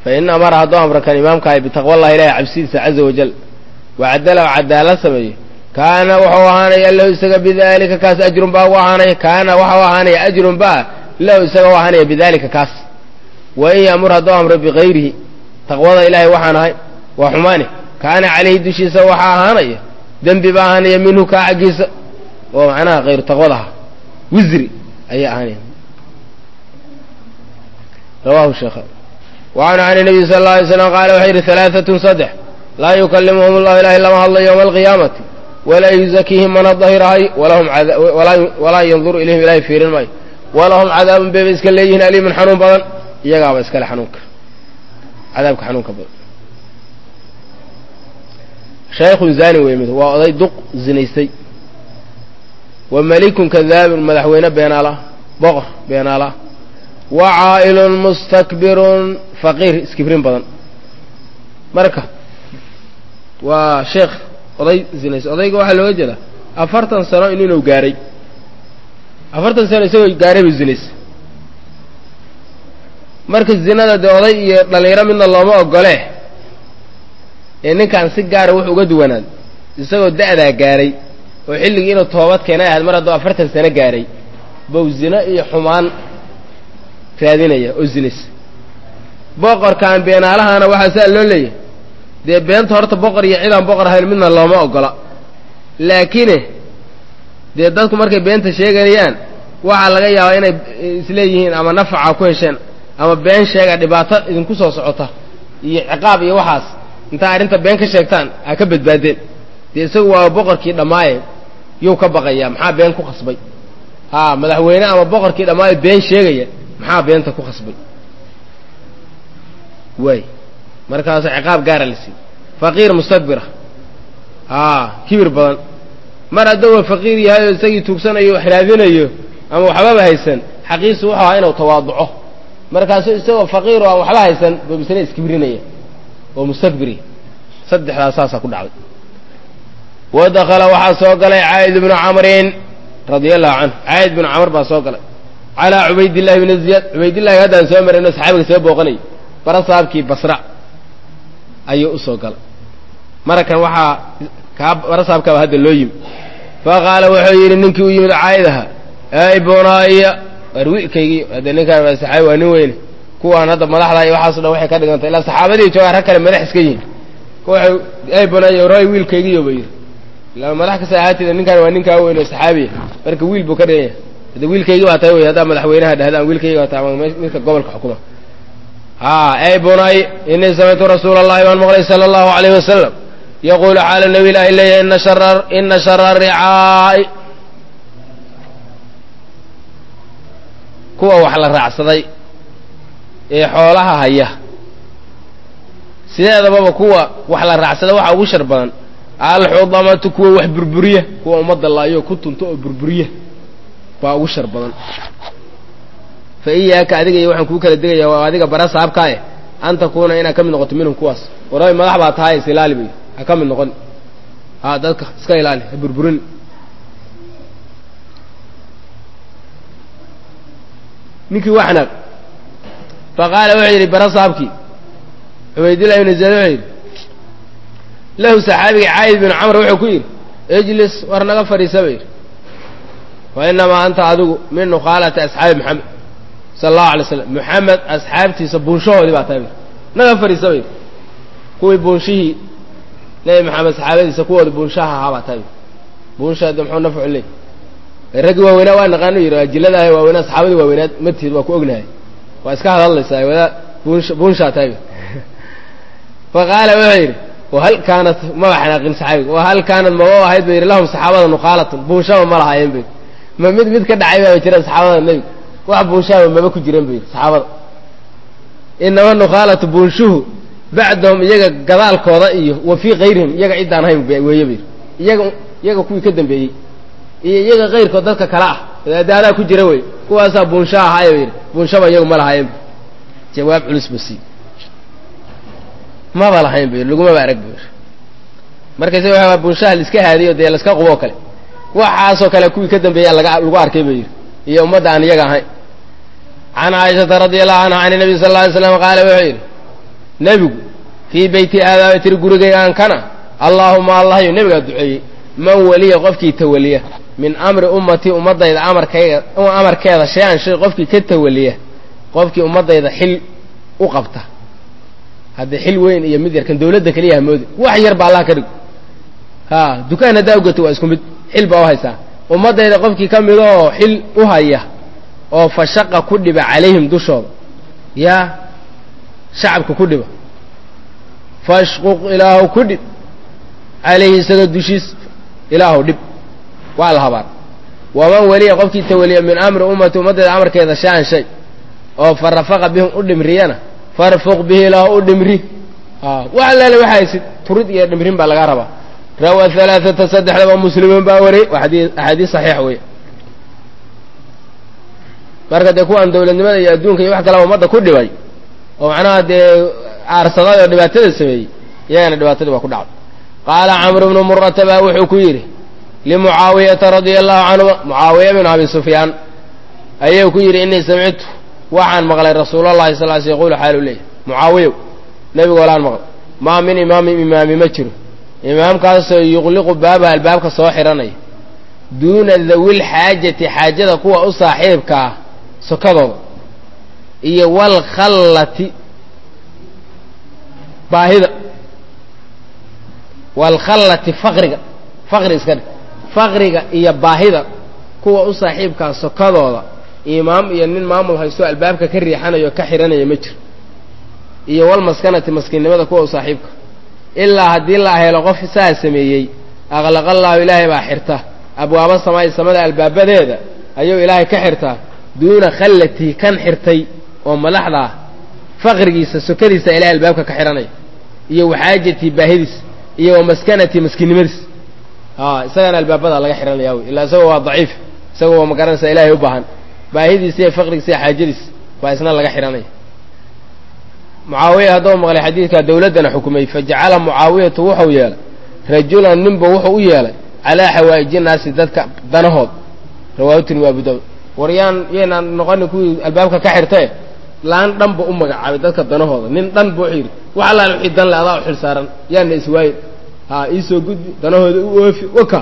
fa in amara hadduu amra kan imaamkahay bitaqwa allahi ilahi cabsidiisa caza wajal wacadala oo cadaalad sameeyo kaana waxau ahaanaya lahu isaga bidalika kaas ajrun baa ugu ahaanaya kaana waxau ahaanaya ajrun baa lahu isaga u ahaanaya bidalika kaas wa in yamur hadduu amro bikayrihi taqwada ilaahay waxaan ahay waa xumaani kaana calayhi dushiisa waxaa ahaanaya dembi baa ahaanaya minhu kaa xaggiisa oo macnaha kayru taqwadaha wisri ayaa ahaanaya rawahu sheekh wacanhu can nabiy sala alla alay slam qaala wuxuu yidhi halaaatun saddex laa yukalimuhum allahu ilahay lama hadlo yowma alqiyaamati walaa yuzakiihim mana dahirahay walaa yanduru ilayhim ilahay fiirin maayo walahum cadaabun bayba iska leeyihiin aliimun xanuun badan iyagaaba iskale xanuunka cadaabka xanuunka badan shaykhun zani wey mid waa oday duq zinaystay wa malikun kadaabun madaxweyne beenaala boqor beenaala wa caa'ilun mustakbirun faqiir iskibrin badan marka waa sheekh oday zinaystay odayga waxaa looga jeedaa afartan sano inuu gaaray afartan sano isagoo gaaray buu zinaystay marka zinada dee oday iyo dhallinyaro midna looma ogole ee ninkan si gaara wuxuu uga duwanaad isagoo da'daa gaaray oo xilligii inuu toobad keenay ahayd mar hadduu afartan sano gaaray bow zino iyo xumaan raadinaya oo zinays boqorkaan beenaalahana waxaa saa loo leeyahay dee beenta horta boqor iyo cidaan boqor ahayn midna looma ogola laakiine dee dadku markay beenta sheeganayaan waxaa laga yaabaa inay isleeyihiin ama nafaca ku hesheen ama been sheega dhibaato idinku soo socota iyo ciqaab iyo waxaas intaa arrinta been ka sheegtaan ha ka badbaadeen dee isagu waa boqorkii dhammaaye yuu ka baqayaa maxaa been ku khasbay haa madaxweyne ama boqorkii dhammaaye been sheegaya maxaa beenta ku khasbay waay markaas ciqaab gaara la siiy faqiir mustakbira haa kibir badan mar hadduu faqiir yahay oo isagii tuugsanayo wax raadinayo ama waxbaba haysan xaqiisu wuxuu ahaa inuu tawaaduco markaasuu isagoo faqiir oo aan waxba haysan buu misna iskibrinaya oo mustakbiri saddexdaas saasaa ku dhacday wa dakala waxaa soo galay caa'id ibnu camrin radia allahu canhu caa'id ibnu camr baa soo galay calaa cubaydillahi bni ziyaad cubaydillahi haddaan soo marayno saxaabiga soo booqanayay barasaabkii basra ayuu u soo galay marakan waxaa kaa barasaabkaaba hadda loo yimi fa qaala wuxuu yidhi ninkii u yimid caa'id aha ey bunaya war wiilkaygii hadde ninkaan waa saxaabi waa nin weyne kuwaan hadda madaxda iyo waxaaso dhan waxay ka dhigantay ilaa saxaabadii joogaan rag kale madax iska yihiin waxay ey bunaya roy wiilkaygiiyo ba yidhi ilaa madax kasta ahaateeda ninkaan waa ninkaa weyn oo saxaabiya marka wiil buu ka dhigan yahay hadde wiilkaygii baa tahay wey haddaa madaxweynaha dhahdaan wiilkaygi baa tahay ama midka gobolka xukuma ha ey bunay inii samictu rasuula allahi baan maqlay sala allahu alayhi wasalam yaquulu xaala nabi ilaahi leeyahay ina shara ina shara ricaa'i kuwa wax la raacsaday ee xoolaha haya sideedababa kuwa wax la raacsada waxa ugu shar badan alxudamatu kuwa wax burburiya kuwa ummadda laayo ku tunto oo burburiya baa ugu shar badan fa iyaaka adiga iyo waxaan kuu kala degaya waa adiga bara saabkaaye an takuuna inaad ka mid noqoto minhum kuwaas waray madax baa tahay is ilaali bay ha ka mid noqon ha dadka iska ilaali ha burburin ninkii waa xanaaq fa qaala wuxuu yidhi bara saabkii cubaydillahi ibnu zayd wuxuu yidhi lahu saxaabiga caayid binu camr wuxuu ku yidhi ijlis war naga fadhiisa ba yidhi wa inamaa anta adigu min nukhaalati asxaabi maxamed sala allahu alay slam moxamed asxaabtiisa buunshahoodii baa tahay ba naga fadhiisa ba yidhi kuwii buunshihii nebi maxamed saxaabadiisa kuwooda buunshaha ahaa baa tahay buunsha de muxuu nafcu leey raggii waaweynaa waa naqaano yidhi ajiladaah waaweynaa saxaabadii waaweynaad matiid waa ku ognahay waa iska hadadlaysaa wadaa buunsha buunshaa tahay fa qaala wuxuu yidhi wahal kaanat maba xanaaqin saxaabiga wahal kaanat maba ahayd ba yidhi lahum saxaabada nuqaalatun buunshaba ma lahaayeen ba yidhi ma mid mid ka dhacay baaba jira saxaabada nebiga wax buunshaaba maba ku jiran ba yidhi saxaabada inama nukhaalatu buunshuhu bacdahum iyaga gadaalkooda iyo wa fii kayrihim iyaga ciddaan ahayn weeye ba yidhi iyaga iyaga kuwii ka dambeeyey iyo iyaga kayrkood dadka kale ah adaadaa ku jira wey kuwaasaa buunsha ahaaye ba yidhi buunshaba iyagu ma lahaayeen jawaab culus ba sii maba lahayn ba yidhi lagumaba arag ba yidhi markayse waxa buunshaha laiska haadiyo dee laiska quboo kale waxaasoo kale kuwii ka dambeeyaa laga lagu arkay ba yidhi iyo ummadda aan iyaga ahayn can caaishata radi allahu canha can nabiy sal lla alay slam qaala wuxuu yidhi nebigu fii beyti aadaaba tiri gurigaygaan kana allaahuma allahyo nebigaa duceeyey man weliya qofkii tawaliya min amri ummatii ummaddayda amarkayga amarkeeda shay-an shay qofkii ka tawaliya qofkii ummaddayda xil u qabta haddii xil weyn iyo mid yarkan dawladda keliya hamoodi wax yar ba allah ka dhig ha dukaan haddaa ugato waa isku mid xil baa u haysaa ummaddayda qofkii ka midoo xil u haya oo fashaqa ku dhiba calayhim dushooda yaa shacabka ku dhiba fashquq ilaahu ku dhib calayhi isaga dushiis ilaahu dhib waa la habaar waman weliya qofkii tawaliya min amri ummati ummaddeeda amarkeeda shaan shay oo fa rafaqa bihim u dhimriyana farfuq bihi ilaahu u dhimri wax allaale waxa haysid turid iyo dhimrin baa laga rabaa rawa alaaata saddexdaba muslimuun baa wariyey waa axaadiis saxiix weeye marka dee kuwaan dawladnimada iyo adduunka iyo wax kalaba ummadda ku dhibay oo macnaha dee aarsaday oo dhibaatada sameeyey iyagana dhibaatadii baa ku dhacday qaala camru bnu murata baa wuxuu ku yidhi limucaawiyata radia allahu canhuma mucaawiya binu abi sufyaan ayuu ku yidhi innii samictu waxaan maqlay rasuulallahi sal sl yaqulu xaalu leeyahy mucaawiyow nebigu walaan maqlay maa min imaamin imaami ma jiro imaamkaasoo yuqliqu baabaha albaabka soo xidhanaya duuna dawil xaajati xaajada kuwa u saaxiibka ah sokadooda iyo walkhallati baahida walkhallati faqriga faqri iska dhig faqriga iyo baahida kuwa u saaxiibkaa sokadooda imaam iyo nin maamul haysto albaabka ka riixanayo ka xidhanaya ma jiro iyo walmaskanati maskiinnimada kuwa u saaxiibka ilaa haddii la helo qof saa sameeyey aqlaqallaahu ilaahay baa xirta abwaaba samaa'i samada albaabadeeda ayuu ilaahay ka xirtaa duuna khallatii kan xirtay oo madaxda ah faqrigiisa sokadiisa ilahay albaabka ka xidhanaya iyo waxaajatii baahidiis iyo wa maskanatii maskiinnimadiis a isagana albaabada laga xidhanaya wey illaa isagoo waa daciif isagoo waa magaranaysaa ilaahay u baahan baahidiisa iyo faqrigiisa iyo xaajadiis baa isna laga xidhanaya mucaawiya hadduu maqlay xadiidkaa dawladdana xukumay fajacala mucaawiyatu wuxuu yeelay rajulan ninba wuxuu u yeelay calaa xawaa'iji naasi dadka danahood rawaahu tirmidi abu daawud war yaan yaynaan noqonin kuwii albaabka ka xirtae laan dhan ba u magacaabay dadka danahooda nin dhan ba wuxuu yidhi wax allaale wixii dan le adaa u xil saaran yaana iswaayin ha iisoo gudbi danahooda u oofi waka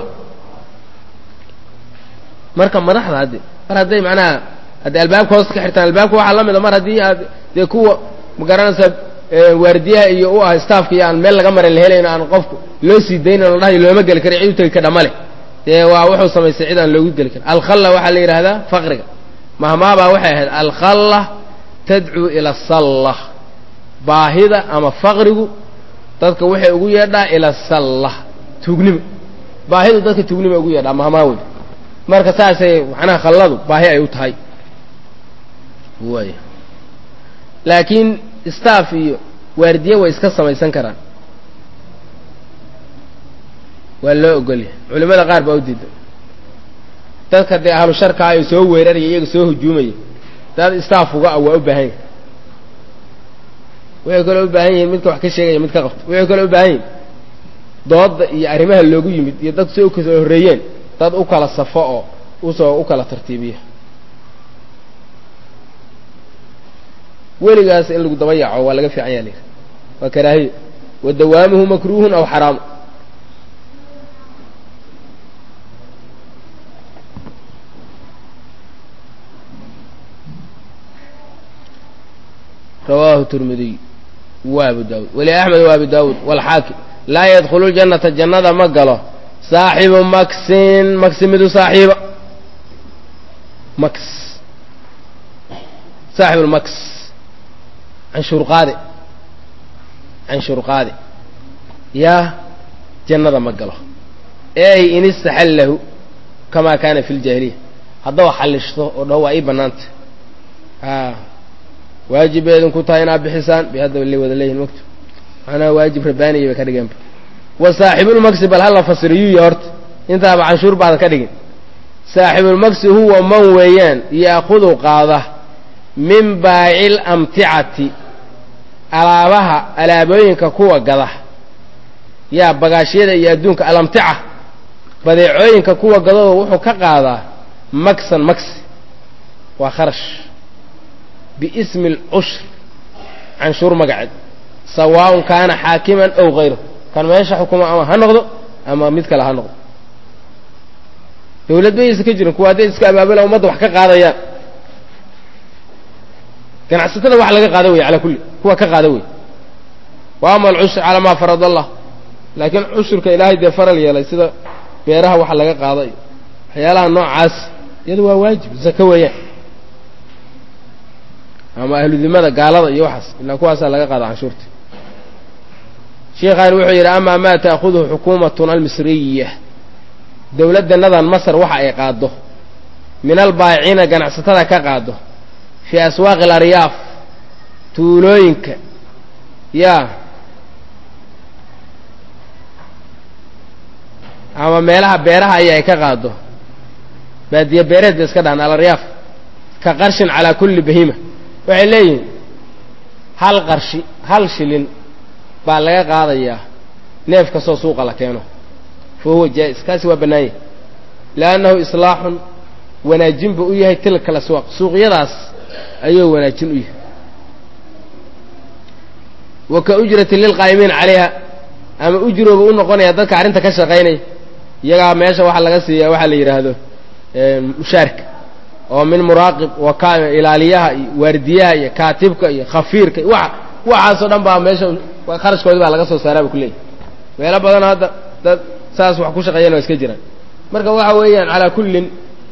marka madaxda hadde mar hadday macnaha hadday albaabka hoos ka xirtaan albaabka waxaa la mida mar haddii aad dee kuwa ma garanaysaa waardiyaha iyo u ah staafka iyo aan meel laga marin la helayn aan qofku loo sii daynan la dhahayo looma geli kara cid u tegi kadha ma leh dee waa wuxuu samaystay cid aan loogu geli karin alkhalla waxaa la yidhaahdaa faqriga mahmaabaa waxay ahayd alkhalla tadcuu ila asalla baahida ama faqrigu dadka waxay ugu yeedhaa ila asalla tuugnimo baahidu dadka tuugnimo ugu yeedhaa mahmaa wey marka saasay macnaha khalladu baahi ay u tahay way laakiin staff iyo waardiye way iska samaysan karaan waa loo ogolyahay culimmada qaar baa u diida dadka dee ahlu sharkaa ay soo weeraraya iyaga soo hujuumaya dad staff uga ah waa u baahan yahi waxay kaloo u baahan yihiin midka wax ka sheegaya mid ka qabto waxay kaloo u baahan yihin dooda iyo arrimaha loogu yimid iyo dad si u kala horreeyeen dad u kala safo oo usoo u kala tartiibiya weligaas in lagu daba yaaco waa laga fiican yaa layidhi waa karaahiyo wa dawaamuhu makruuhun aw xaraamu rawaahu tirmidiy wa abu daawud weli axmed wa abu daawud walxaakim laa yadkhulu ljannata jannada ma galo saaxibu maksin maksi midu saaxiiba maks saaxibu lmaks canshuur qaade canshuur qaade yaa jannada ma galo ey in istaxallahu kamaa kaana fi ljaahiliya haddaba xallishto oo dhaho waa ii bannaanta a waajib bay idinku tahay inaad bixisaan bay haddaba le wada leeyihin mogto macnaha waajib rabbaaniya bay ka dhigeenba wa saaxibulmaksi bal hala fasiriyuya horta intaaba canshuur baadan ka dhigin saaxibulmaksi huwa man weeyaan yaakudu qaada min baacil amticati alaabaha alaabooyinka kuwa gada yaa bagaashyada iyo adduunka alamtica badeecooyinka kuwa gadooda wuxuu ka qaadaa maksan maksi waa kharash biismi alcushr canshuur magaceed sawaaun kaana xaakiman ow hayru kan meesha xukuma ama ha noqdo ama mid kale ha noqdo dawlad bayaysa ka jirin kuwa hadday iska abaabula ummadda wax ka qaadayaan ganacsatada wax laga qaada wey calaa kulli kuwa ka qaada wey wa ama alcushur calaa maa farad allah laakiin cushurka ilaahay dee faral yeelay sida beeraha waxa laga qaada iyo waxyaalaha noocaas iyadu waa waajib zako weeyaan ama ahludimada gaalada iyo waxaas ilaa kuwaasaa laga qaada canshuurta sheikhaani wuxuu yidhi amaa maa ta'khuduhu xukuumatuna almisriya dowladdanadan masar waxa ay qaaddo min albaayiciina ganacsatada ka qaaddo fii aswaaqi alaryaaf tuulooyinka yaa ama meelaha beeraha aya ay ka qaaddo baadiye beereed bay iska dhahan alaryaaf ka qarshin calaa kulli bahima waxay leeyihiin hal qarshi hal shilin baa laga qaadayaa neef kastoo suuqa la keeno fa huwa jaa'is kaasi waa bannaan yahy liannahu islaaxun wanaajin buu u yahay tilka laswaaq suuqyadaas ayuu wanaajin u yahay wa ka ujrati lilqaa'imiina calayha ama ujrooba u noqonaya dadka arrinta ka shaqaynaya iyagaa meesha waxaa laga siiyaa waxaa la yidhaahdo mushaarka oo min muraaqib waka ilaaliyaha iyo waardiyaha iyo kaatibka iyo khafiirka iyo waa waxaasoo dhan baa meesha kharashkoodii baa laga soo saaraa bu kuleeyahy meelo badan hadda dad saas wax ku shaqeeyana waa iska jiraan marka waxa weeyaan calaa kullin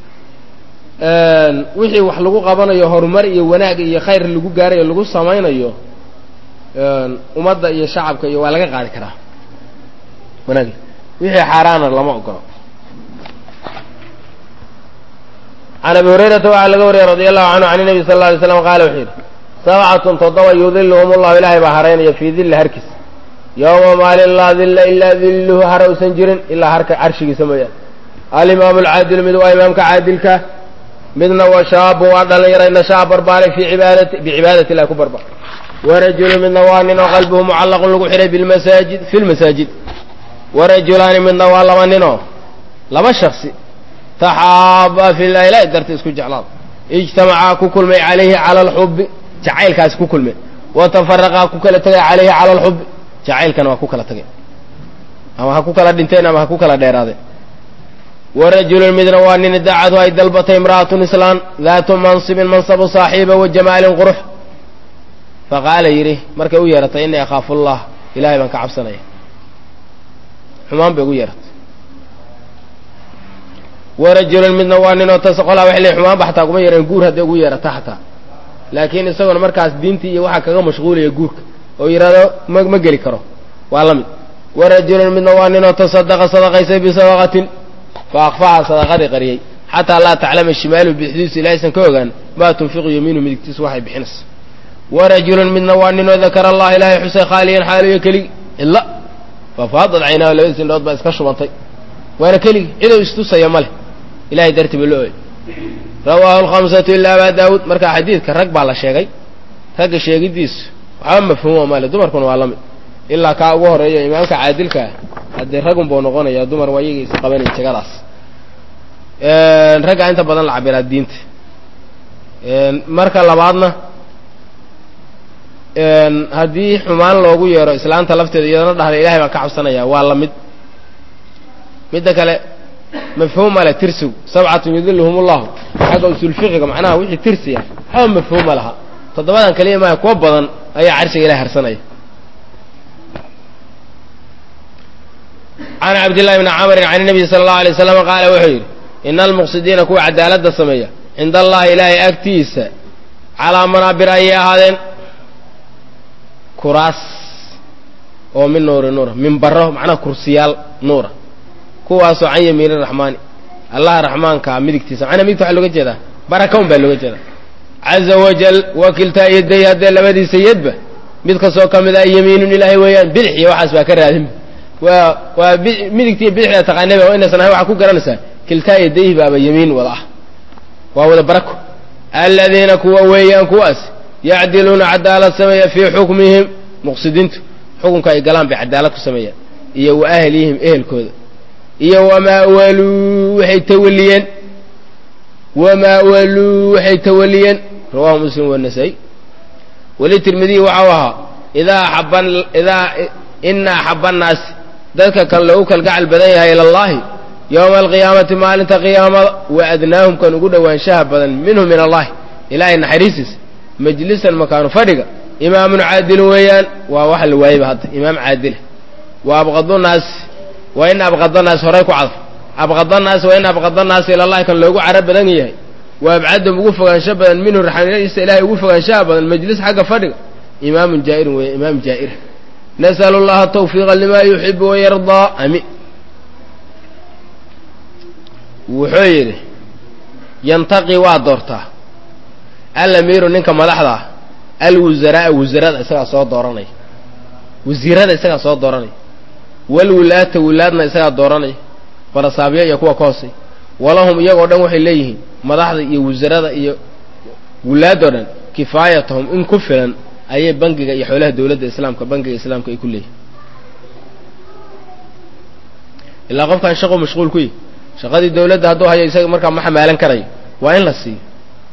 wixii wax lagu qabanayo horumar iyo wanaag iyo khayr lagu gaarayo lagu samaynayo ummadda iyo shacabka iyo waa laga qaadi karaa wanaag wixii xaaraana lama ogolo can abi hurayrata waxaa laga wariyey radi allahu canhu can nabi sal lla alay slam qaala wuxuu yidhi sabcatun toddoba yudiluhum allahu ilaahay baa haraynaya fii dilla harkiis yowma maalin laa dilla ilaa dilluhu hara usan jirin ilaa harka carshigiisa mooyaane alimaamu alcaadilu mid waa imaamka caadilka midna wa shaabun waa dhalinyara nashaa barbaaray fii cibaadati bicibaadati illahi ku barbaar warajulu midna waa nin oo qalbuhu mucallaqun lagu xidhay bilmasaajid fi lmasaajid warajulaani midna waa laba ninoo laba shaksi taxaaba filah ilahi darti isku jeclaada ijtamacaa ku kulmay calayhi cala alxubbi jacaylkaasi ku kulmay wa tafaraqaa ku kala tegay calayhi cala alxubbi jacaylkana waa ku kala tegay ama ha ku kala dhinteen ama ha ku kala dheeraadeen warajulun midna waa nin daacadu ay dalbatay imra'atun islaan daatu mansibin mansabu saaxiiba wa jamaalin qurux faqaala yidhi markay u yeeratay innii akhaafu allah ilahay baan ka cabsanaya xumaan bay ugu yeeratay warajulun midna waa ninoo tas qolaa waxay leeyihin xumaan ba xataa kuma yeeran guur hadday ugu yeerata xataa laakiin isaguna markaas diintii iyo waxaa kaga mashquulaya guurka oo yidhahdo ma ma geli karo waa la mid warajulun midna waa ninoo tasadaqa sadaqaysay bisadaqatin fa akfaha sadaqadii qariyey xataa laa taclama shimaaluhu bixdiisu ilahaysan ka ogaan maa tunfiqu yamiinu midigtiisu waxay bixinaysa warajulun midna waa ninoo dakara allah ilaahay xusay khaaliyan xaaliyo keligi ila fafaadad caynaahu labadiis indhood baa iska shubantay waana keligi cidou istusaya ma leh ilahay darti ba lo oy rawaahu alkhamsatu ila abaa daawuud marka xadiidka rag baa la sheegay ragga sheegidiisu waxba mafhuuma male dumarkuna waa la mid ilaa kaa ugu horeeyo imaamka caadilka ah haddee ragun buu noqonaya dumar waa iyaga is qabanayn jegadaas raggaa inta badan la cabiraa diinta marka labaadna haddii xumaan loogu yeero islaanta lafteeda iyadana dhahda ilahay baan ka cabsanaya waa la mid midda kale mafhuum male tirsigu sabcatun yudiluhum ullahu xagga usulfiqiga macnaha wixii tirsiya waxba mafhuuma laha toddobadan kaliya maaha kuwa badan ayaa carshiga ilahay harsanaya can cabdillahi bni camrin can nabiyi sala allahu alay waslam qaala wuxuu yidhi ina almuqsidiina kuwa cadaaladda sameeya cinda allahi ilaahay agtiisa calaa manaabir ayay ahaadeen kuraas oo min nuuri nuura minbaro macnaha kursiyaal nuura kuwaasoo can yamiini raxmaani allaha raxmaankaa midigtiisa macnaa midigta waxa looga jeedaa baraka un baa looga jeedaa caza wajal wakiltaa yaday haddee labadiisa yadba mid kastoo ka mid ah yamiinun ilaahay weeyaan bidix iyo waxaas baa ka raadin waa waa midigtiiyo bidixda taqaanaba oo inaysan ahayn waxaa ku garanaysaa kiltaa yadayhi baaba yamiin wada ah waa wada barako aladiina kuwa weeyaan kuwaas yacdiluuna cadaalad sameeya fii xukmihim muqsidiintu xukunka ay galaan bay cadaalad ku sameeyaan iyo wa ahlihim ehelkooda iyo wamaa waluu waxay tawaliyeen wamaa waluu waxay tawaliyeen rawahu muslim wanasaa'i weli tirmidiyi waxau ahaa idaa axaba idaa ina axaba annaasi dadka kan loogu kalgacal badan yahay ila allahi yowma alqiyaamati maalinta qiyaamada wa adnaahum kan ugu dhowaanshaha badan minhu min allahi ilaahay naxariisiis majlisan makaanu fadhiga imaamun caadilun weeyaan waa waxa la waayeyba hadda imaam caadila wa abqadunaasi wa in abqadanaasi horay ku cadf abqadanaasi wa in abqadanaasi ilallahi kan loogu caro badan yahay wa abcadum ugu fogaansho badan minhu raxmadiisa ilaahay ugu fogaanshaha badan majlis xagga fadhiga imaamun jaa'irun weeya imaam jaa'ira nas'alu allaha tawfiiqa limaa yuxibu wayardaa amin wuxuu yidhi yantaqi waa doortaa alamiiru ninka madaxda ah alwusaraaa wasarada isagaa soo dooranaya wasiirada isagaa soo dooranaya walwulaata wulaadna isagaa dooranaya barasaabyo iyo kuwa ka hoosay walahum iyagoo dhan waxay leeyihiin madaxda iyo wasarada iyo wulaadoo dhan kifaayatahum in ku filan ayay bangiga iyo xoolaha dowladda islaamka bangiga islaamka ay ku leeyihin ilaa qofkaan shaqo mashquul ku yihi shaqadii dowladda hadduu hayo isaga markaa ma xamaalan karayo waa in la siiyo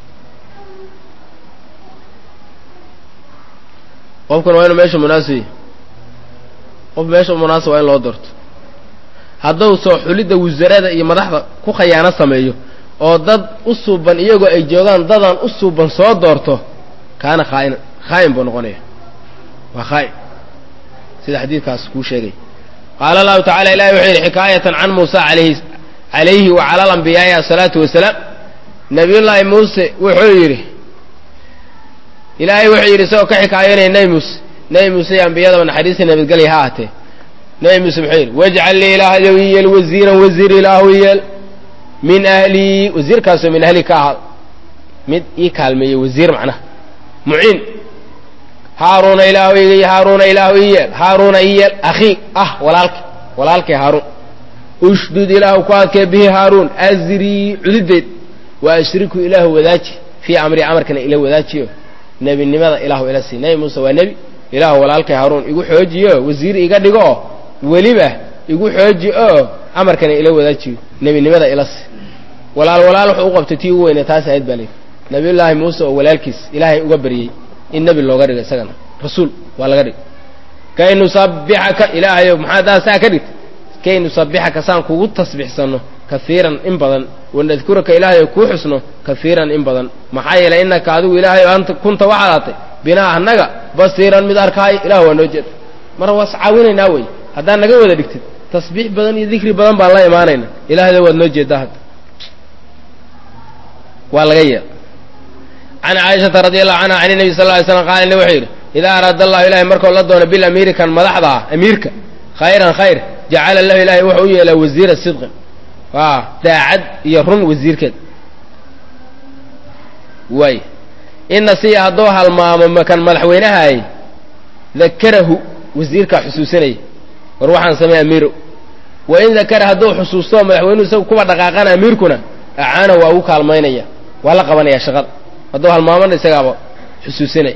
qofkuna waa inu meesha munaasib qof meesha munaasib waa in loo doorto hadduu soo xulidda wasarada iyo madaxda ku khayaano sameeyo oo dad u suuban iyagoo ay joogaan dadaan u suuban soo doorto kaana khaa'inan khaa'in buu noqonaya waa khaa'in sida xadiidkaas kuu sheegay qaala allahu tacala ilahi wuxuu yidhi xikaayatan can muusa alayhi calayhi wa cala alambiyaai asalaatu wasalaam nabiyullaahi muuse wuxuu yidhi ilaahay wuxuu yidhi isagoo ka xikaayoonaya nebi muuse nebi muuse iyo ambiyadaba naxariista nabadgelya ha ahatee nebi muuse muxuu yidhi wajcal lii ilaahayow iyeel wasiiran wasiir ilaahu yeel min ahlii wasiirkaasoo min ahlii ka ahaado mid ii kaalmeeyey wasiir macnaha muciin haaruuna ilaahu iga haaruuna ilaahu iyeel haaruuna iyeel akhii ah walaalka walaalkay haaruun ushdud ilaahu ku adkee bihi haaruun asrii cududeed wa ashriku ilaahu wadaaji fii amri amarkana ila wadaajiyo nebinimada ilaahu ila sii nebi muuse waa nebi ilaahu walaalkay haaruun igu xoojiyo wasiir iga dhigo oo weliba igu xooji oo amarkana ila wadaajiyo nebinimada ila sii walaal walaal wuxuu u qabtay tii ugu weyne taas ahayd baa layidhi nabiyullaahi muuse oo walaalkiis ilaahay uga baryey in nebi looga dhigo isagana rasuul waa laga dhig kay nusabbixaka ilaahayow maxaa daa saa ka dhigta kay nusabbixaka saan kugu tasbixsanno kaiiran in badan wanadkuraka ilaahayow kuu xusno kaiiran in badan maxaa yeelay innaka adigu ilaahayow anta kunta waxaad aatay binaa annaga basiiran mid arkaayo ilah waa noo jeeda mar waas caawinaynaa wey haddaad naga wada dhigtid tasbiix badan iyo dikri badan baan la imaanayna ilaahdo waad noo jeedaa hadda waa laga yeela can caaishata radi allahu canha can nebi sal ly slam qaala ina wuxuu yidhi idaa araada allahu ilahay markuu la doono bilamiiri kan madaxda ah amiirka khayran khayr jacala lahu ilahay wuxuu u yeelaa wasiira sidqin waa daacad iyo run wasiirkeed waay ina siya hadduu halmaamo kan madaxweynahaay dakarahu wasiirkaa xusuusanaya war waxaan samey amiiro wa in dakara hadduu xusuusto madaxweynuhu isagu kuwa dhaqaaqana amiirkuna acaana waa ugu kaalmaynaya waa la qabanaya shaqada hadduu halmaamana isagaaba xusuusinaya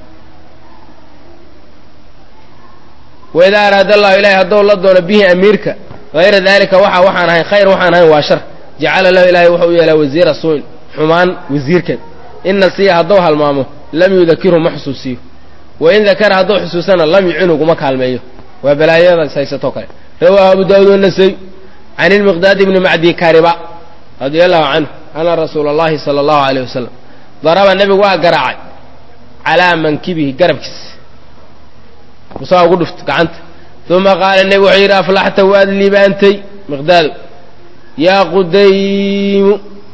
waidaa araada allahu ilahay hadduu la doono bihi amiirka hayra daalika waxa waxaan ahayn khayr waxaan ahayn waa shar jacala lahu ilahay wuxuu u yeelaa wasiira suuin xumaan wasiirkeed ina siya hadduu halmaamo lam yudakirhu ma xusuusiyo wain dakara hadduu xusuusana lam yucinu uguma kaalmeeyo waa balaayadaas haysatoo kale rawaahu abu daawud wanasay can ilmiqdaad ibni macdi kariba radia allahu canhu ana rasuula allahi sala allahu alayh wasalam daraba nebigu waa garaacay calaa mankibihi garabkiisa musaa ugu dhufto gacanta uma qaala nebigu wuxuu yidhi aflaxta waad liibaantay miqdaado yaa qudaymu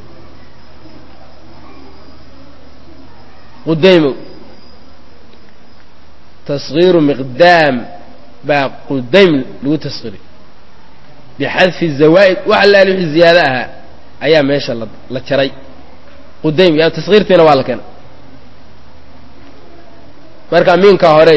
qudaymow taskiiru miqdaam baa qudaym lagu taskiiriy bixadfi zawaa'id wax allaali wixii ziyaado ahaa ayaa meesha la jaray qudaym ya taskiirtiina waa la keenay marka miinka horey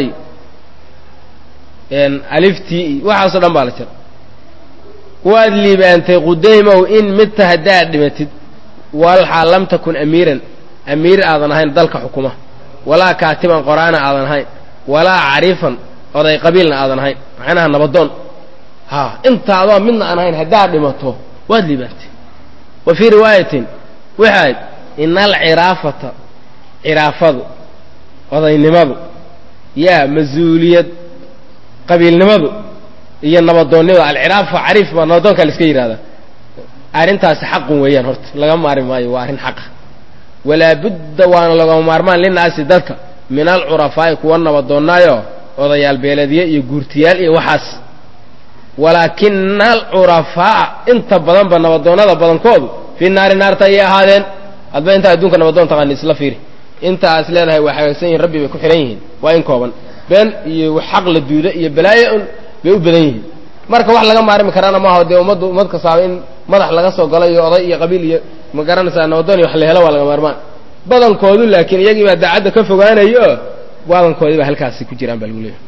aliftii iyo waxaasoo dhan baa la jaray waad liibaantay qudaymow in midta haddaad dhimatid walxaa lam takun amiiran amiir aadan ahayn dalka xukuma walaa kaatiban qoraana aadan ahayn walaa cariifan oday qabiilna aadan ahayn macnaha nabadoon ha intaadoo midna aan ahayn haddaad dhimato waad liibaantay wa fii riwaayatin waxaad ina alciraafata ciraafadu odaynimadu yaa mas-uuliyad qabiilnimadu iyo nabadoonnimada alciraafa cariif baa nabadoonkaa la iska yidhahdaa arrintaasi xaqun weeyaan horta laga maari maayo waa arrin xaqa walaa budda waana lagama maarmaan linaasi dadka min alcurafaa'i kuwa nabadoonnaayo odayaal beelediye iyo guurtiyaal iyo waxaas walaakina alcurafaa'a inta badanba nabadoonnada badankoodu fii naari naarta ayay ahaadeen hadba intaa adduunka nabadoon taqaani isla fiiri intaas leedahay waa hagaagsan yihin rabbi bay ku xidhan yihiin waa in kooban been iyo xaq la duuda iyo balaayo un bay u badan yihiin marka wax laga maarmi karaana maaha dee ummaddu ummad kastaaba in madax laga soo galo iyo oday iyo qabiil iyo ma garanaysaa nabadoon iyo wax la helo waa laga maarmaan badankoodu laakiin iyagii baa daacadda ka fogaanayo oo badankoodii baa halkaasi ku jiraan baa lagu leeyahy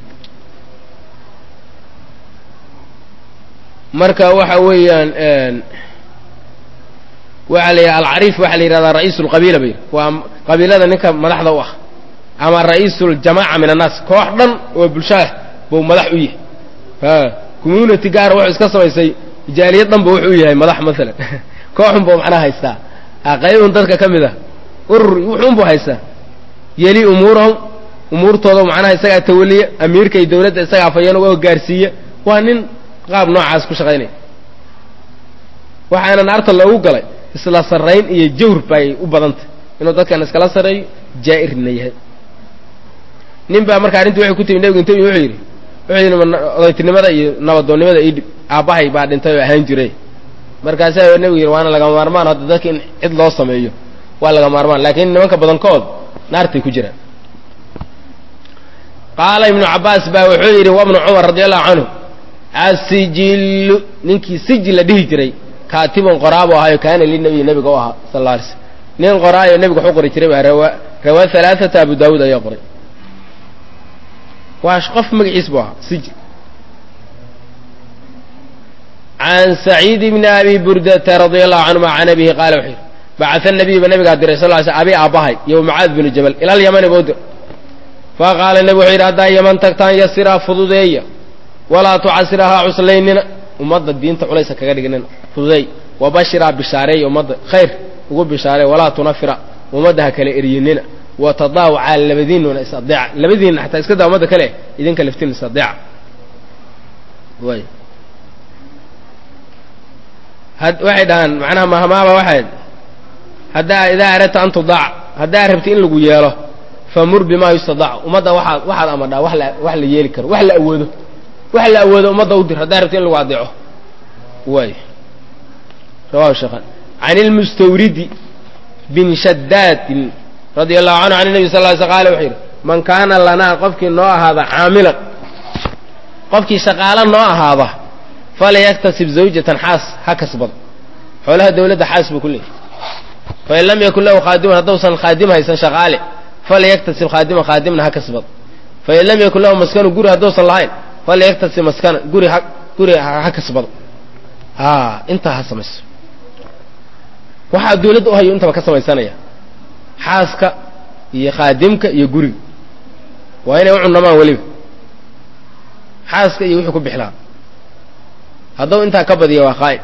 marka waxa weeyaan waxaa la yidhaha alcariif waxaa la yidhahdaa ra'iisu lqabiila bay waa qabiilada ninka madaxda u ah ama ra'iisu ljamaaca min annaas koox dhan oo bulshaah buu madax u yahay a community gaara wuxuu iska samaysay jaaliyad dhan ba wuxuu u yahay madax maalan kooxun buu macnaha haystaa qaybun dadka ka mid ah urur wuxuun buu haystaa yeli umuurahum umuurtooda macnaha isagaa tawaliya amiirka iyo dawladda isagaa afayeen uga gaarsiiya waa nin qaab noocaas ku shaqaynaya waxaana naarta loogu galay isla sarrayn iyo jawr bay u badantay inuu dadkan iskala sarreeyo jaa'irna yahay nin baa marka arrintii waxay ku timi nebigu inta wuxuu yidhi wuxuu yidhi odaytinimada iyo nabadoonnimada idhib aabbahay baa dhintay oo ahaan jiray markaasaa nebigu yidhi waana laga maarmaan hadda dadka in cid loo sameeyo waa laga maarmaan laakiin nimanka badankood naartay ku jiraan qaala ibnu cabbaas baa wuxuu yidhi wabnu cumar radi allahu canhu asijillu ninkii sijil la dhihi jiray kaatibun qoraabu ahaayo kaana linabiyi nebiga u ahaa sal alla alay slm nin qoraayo nebiga waxu qori jiray baa rawaa rawaa halaaata abu daawuud ayaa qoray waa qof magaciis buu ahaa sijil can saciid bni abi burdata radia allahu canhuma can abihi qaala wuxuu yidhi bacaa nabiy ba nabigaa diray sal ly sl abi aabbahay iyo mucaad binu jabal ilal yamani buu dir fa qaala nebigu wuxuu yidhi haddaa yaman tagtaan yasiraa fududeeya walaa tucasirahaa cuslaynina ummadda diinta culaysa kaga dhignina fududeey wabashiraa bishaareeya ummadda khayr ugu bishaareey walaa tunafira ummadda ha kale eryinina watadaawacaa labadiinuna is adeeca labadiinna xataa iska daa ummadda kale idinka laftiin is adeeca way waxay dhahaan macnaha mahmaaba waxay haddaa idaa aradta an tudaac haddaa rabti in lagu yeelo famur bimaa yustadaac ummadda waxaad waxaad amadhaa wa la wax la yeeli karo wax la awoodo wax la awoodo ummadda u dir haddaa rabti in lagu adeeco way rawahu sheekhan can ilmustawridi bin shadaadin radia allahu canhu can nebi sal ly sl qala wuxuu yidhi man kaana lanaa qofkii noo ahaada caamilan qofkii shaqaalo noo ahaada falyaktasib zawjatan xaas ha kasbado xoolaha dawladda xaas buu ku leeyahy fain lam yakun lahu khaadimun haddausan khaadim haysan shaqaale falyaktasib khaadiman khaadimna ha kasbado fain lam yakun lahu maskanu guri hadduusan lahayn falyaktasib maskana guri ha guri ha kasbado a intaa ha samayso waxaa dawladda u hayo intaba ka samaysanaya xaaska iyo khaadimka iyo guriga waa inay u cunamaan weliba xaaska iyo wuxuu ku bixlaa hadduu intaa ka badiya waa qaa'id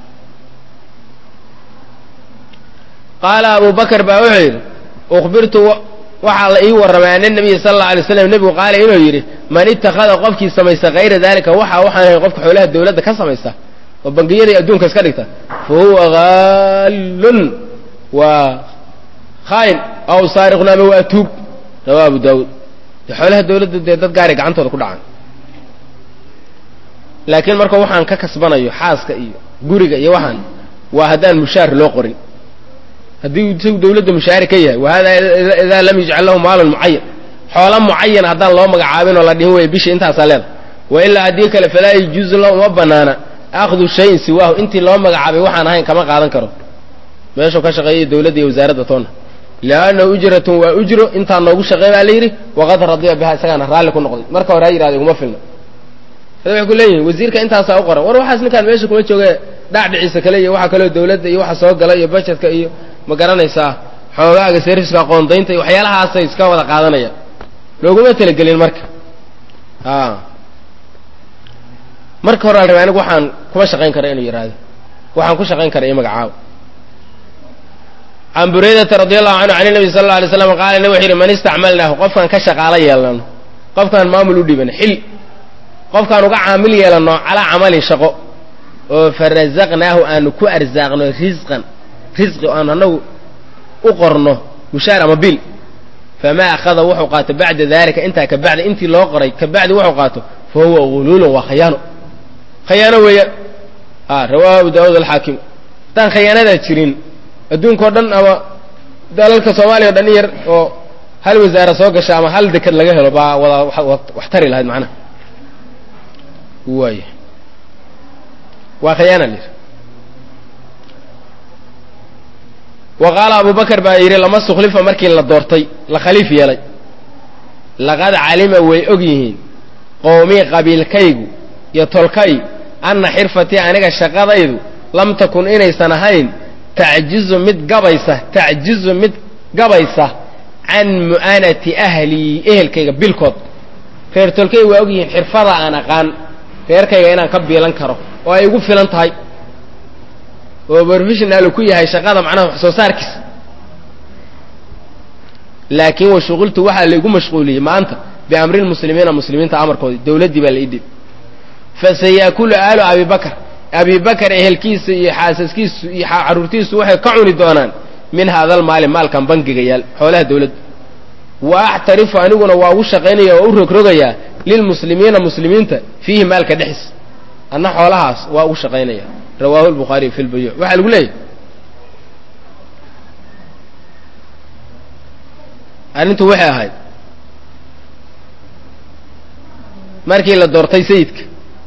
qaala abu bakr baa wuxuu yidhi ukhbirtu waxaa la ii warramay ana nabiya sala allau alay slam nebigu qaala inuu yidhi man ittakhada qofkii samaysta hayra daalika waxa waxaan ahay qofka xoolaha dawladda ka samaysta oo bangiyada adduunka iska dhigta fa huwa haallun waa khaayin aw saariqun ama waa tuug rawaa abu daawuud dee xoolaha dawladda dee dad gaaray gacantooda ku dhacaan laakiin marka waxaan ka kasbanayo xaaska iyo guriga iyo waxaan waa haddaan mushaar loo qorin haddii isagu dawladda mushaari ka yahay wa hada idaa lam yujcal lahu maalun mucayan xoola mucayan haddaan loo magacaabin oo la dhihin waya bisha intaasaa leeda wa ilaa haddii kale falaa yajuuzu la uma banaana akhdu shayin siwaahu intii loo magacaabay waxaan ahayn kama qaadan karo meeshuu ka shaqeeyay dawladda iyo wasaaradda toonna liannahu ujratun waa ujro intaa noogu shaqeey baa la yidhi waqad radiya biha isagaana raalli ku noqday marka hore ha yidhahda iguma filna ada waxay ku leeyihin wasiirka intaasaa u qoran war waxaas ninkaan meesha kuma jooge dhacdhiciisa kale iyo waxa kaloo dawladda iyo waxa soo gala iyo bajetka iyo ma garanaysaa xoogaaga serviska qoondaynta iyo waxyaalahaasay iska wada qaadanayaan looguma talagelin marka a marka hore la rabay anigu waxaan kuma shaqayn kara inuu yidhaahdo waxaan ku shaqayn kara iyo magacaabo can buraydata radi allahu canhu can nabi sal alla alay slam qaala nabig wuxu yidhi man istacmalnaahu qofkaan ka shaqaalo yeelnano qofkaan maamul u dhiban xil qofkaan uga caamil yeelano calaa camalin shaqo oo farasaqnaahu aanu ku arsaaqno risqan risqi o aanu anagu u qorno mushaar ama bil famaa akhada wuxuu qaato bacda daalika intaa ka bacdi intii loo qoray ka bacdi wuxuu qaato fa huwa guluulun waa khayaano khayaano weeyaan a rawaahu abu daawuud alxaakim haddaan khayaanadaa jirin adduunkao dhan ama dalalka soomaaliya o dhan in yar oo hal wasaara soo gasha ama hal deked laga helo baa wada wax tari lahayd macnaha waay waa khayaana lir wa qaala abu bakar baa yidhi lama sukhlifa markii la doortay la khaliif yeelay laqad calima way og yihiin qowmii qabiilkaygu iyo tolkay anna xirfatii aniga shaqadaydu lam takun inaysan ahayn tacjizu mid gabaysa tacjizu mid gabaysa can mu'anati ahlii ehelkayga bilkood reer tolkay waa og yihiin xirfada aan aqaan reerkayga inaan ka biilan karo oo ay igu filan tahay oo professionalu ku yahay shaqada macnaha wax soo saarkiisa laakiin wa shuqultu waxaa laigu mashquuliyey maanta biamri lmuslimiina muslimiinta amarkoodi dowladdii baa la idib fasayaakulu aalu abi bakar abi bakar ehelkiisa iyo xaasaskiisu iyo carruurtiisu waxay ka cuni doonaan min haadal maali maalkan bangiga yaal xoolaha dowladda wa axtarifu aniguna waa ugu shaqaynaya oo u rogrogayaa lilmuslimiina muslimiinta fiihi maalka dhexis anna xoolahaas waa ugu shaqaynaya rawaahu lbukhaariy fi lbayuuc waxaa lagu leeyahy arrintu waxay ahayd markii la doortay sayidka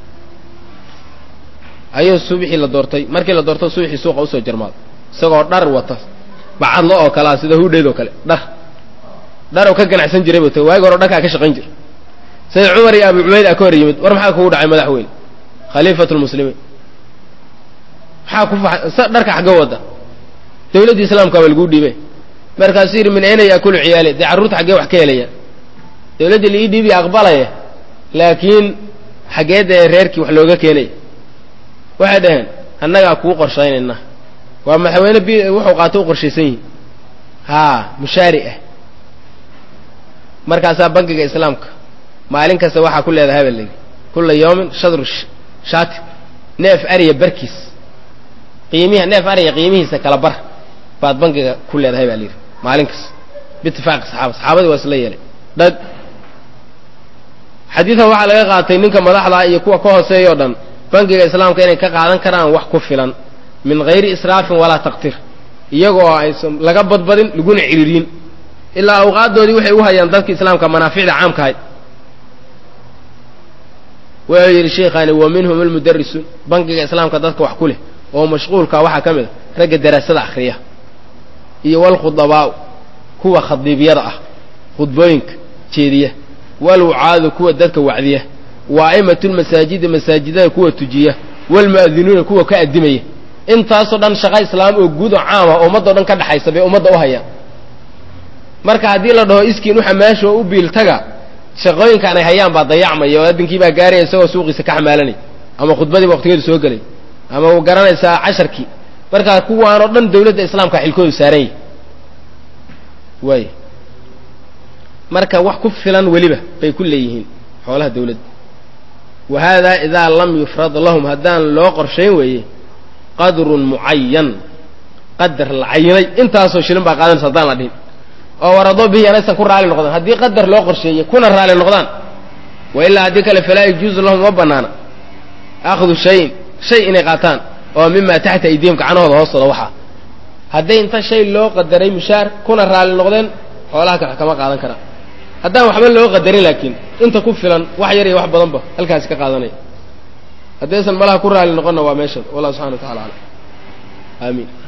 ayuu subixii la doortay markii la doorto subixii suuqa usoo jarmaado isagoo dhar wata bacadlo oo kalea sida hudheed oo kale dhar dhar oo ka ganacsan jiray buu ta waagi hore dharkaa ka shaqayn jira sayid cumar iyo abu cubayd a ka hor yimid war maxaa kugu dhacay madaxweyne khaliifatu lmuslimiin maxaa ku fa dharka xagga wada dawladdii islaamka baa laguu dhiibay markaasuu yidhi min ayna yaakulu ciyaali dee carruurta xaggee wax ka helaya dawladdii la ii dhiibiya aqbalaya laakiin xaggee dee reerkii wax looga keenaya waxay dhaheen annagaa kuu qorshaynayna waa madaxweyne b wuxuu qaato u qorshaysan yihin haa mushaari ah markaasaa bangiga islaamka maalin kasta waxaa ku leedahay baa layidhi kulla yawmin shadru shaati neef ariya barkiis qiimiha neef ariya qiimihiisa kala bar baad bangiga ku leedahay baa layidhi maalin kasta biitifaaqi saxaaba saxaabadii waa isla yeelay dhag xadiidan waxaa laga qaatay ninka madaxda iyo kuwa ka hooseeya o dhan bangiga islaamka inay ka qaadan karaan wax ku filan min hayri israafin walaa taqtir iyagoo aysan laga badbadin laguna ciriiriyin ilaa awqaaddoodii waxay u hayaan dadka islaamka manaaficda caamkahay wuxuu yidhi sheikhaani wa minhum almudarisuun bangiga islaamka dadka wax ku leh oo mashquulka waxaa ka mid a ragga daraasada akhriya iyo walkhudabaa'u kuwa khadiibyada ah khudbooyinka jeediya walwucaadu kuwa dadka wacdiya wa a'immatulmasaajidi masaajidada kuwa tujiya walmu'adinuuna kuwa ka addimaya intaasoo dhan shaqa islaam oo guud oo caama oo ummaddo dhan ka dhaxaysa bay ummadda u hayaan marka haddii la dhaho iskiin u xamaasho oo u biiltaga shaqooyinkaan ay hayaan baa dayacmaya oo addinkii baa gaaraya isagoo suuqiisa ka xamaalanay ama khudbadiiba waqtigeedu soo gelay ama garanaysaa casharkii markaa kuwaanoo dhan dawladda islaamka xilkoodu saaran yahy waay marka wax ku filan weliba bay ku leeyihiin xoolaha dawladda wa haadaa idaa lam yufrad lahum haddaan loo qorshayn weeye qadrun mucayan qadar la cayinay intaasoo shilin baa qaadanaysa haddaan la dhihin oo waradoo bihi anaysan ku raali noqdaan haddii qadar loo qorsheeyey kuna raali noqdaan wa ilaa haddii kale falaa yajuuzu lahum ma banaana akhdu shayin shay inay qaataan oo mima taxta aydihim gacanahooda hoostooda waxaa hadday inta shay loo qadaray mushaar kuna raali noqdeen xoolaha kale kama qaadan karaan haddaan waxba loo qadarin laakiin inta ku filan wax yar iyo wax badanba halkaasi ka qaadanaya haddaysan malaha ku raali noqonna waa meeshan wallahu subxana wa tacala alam aamiin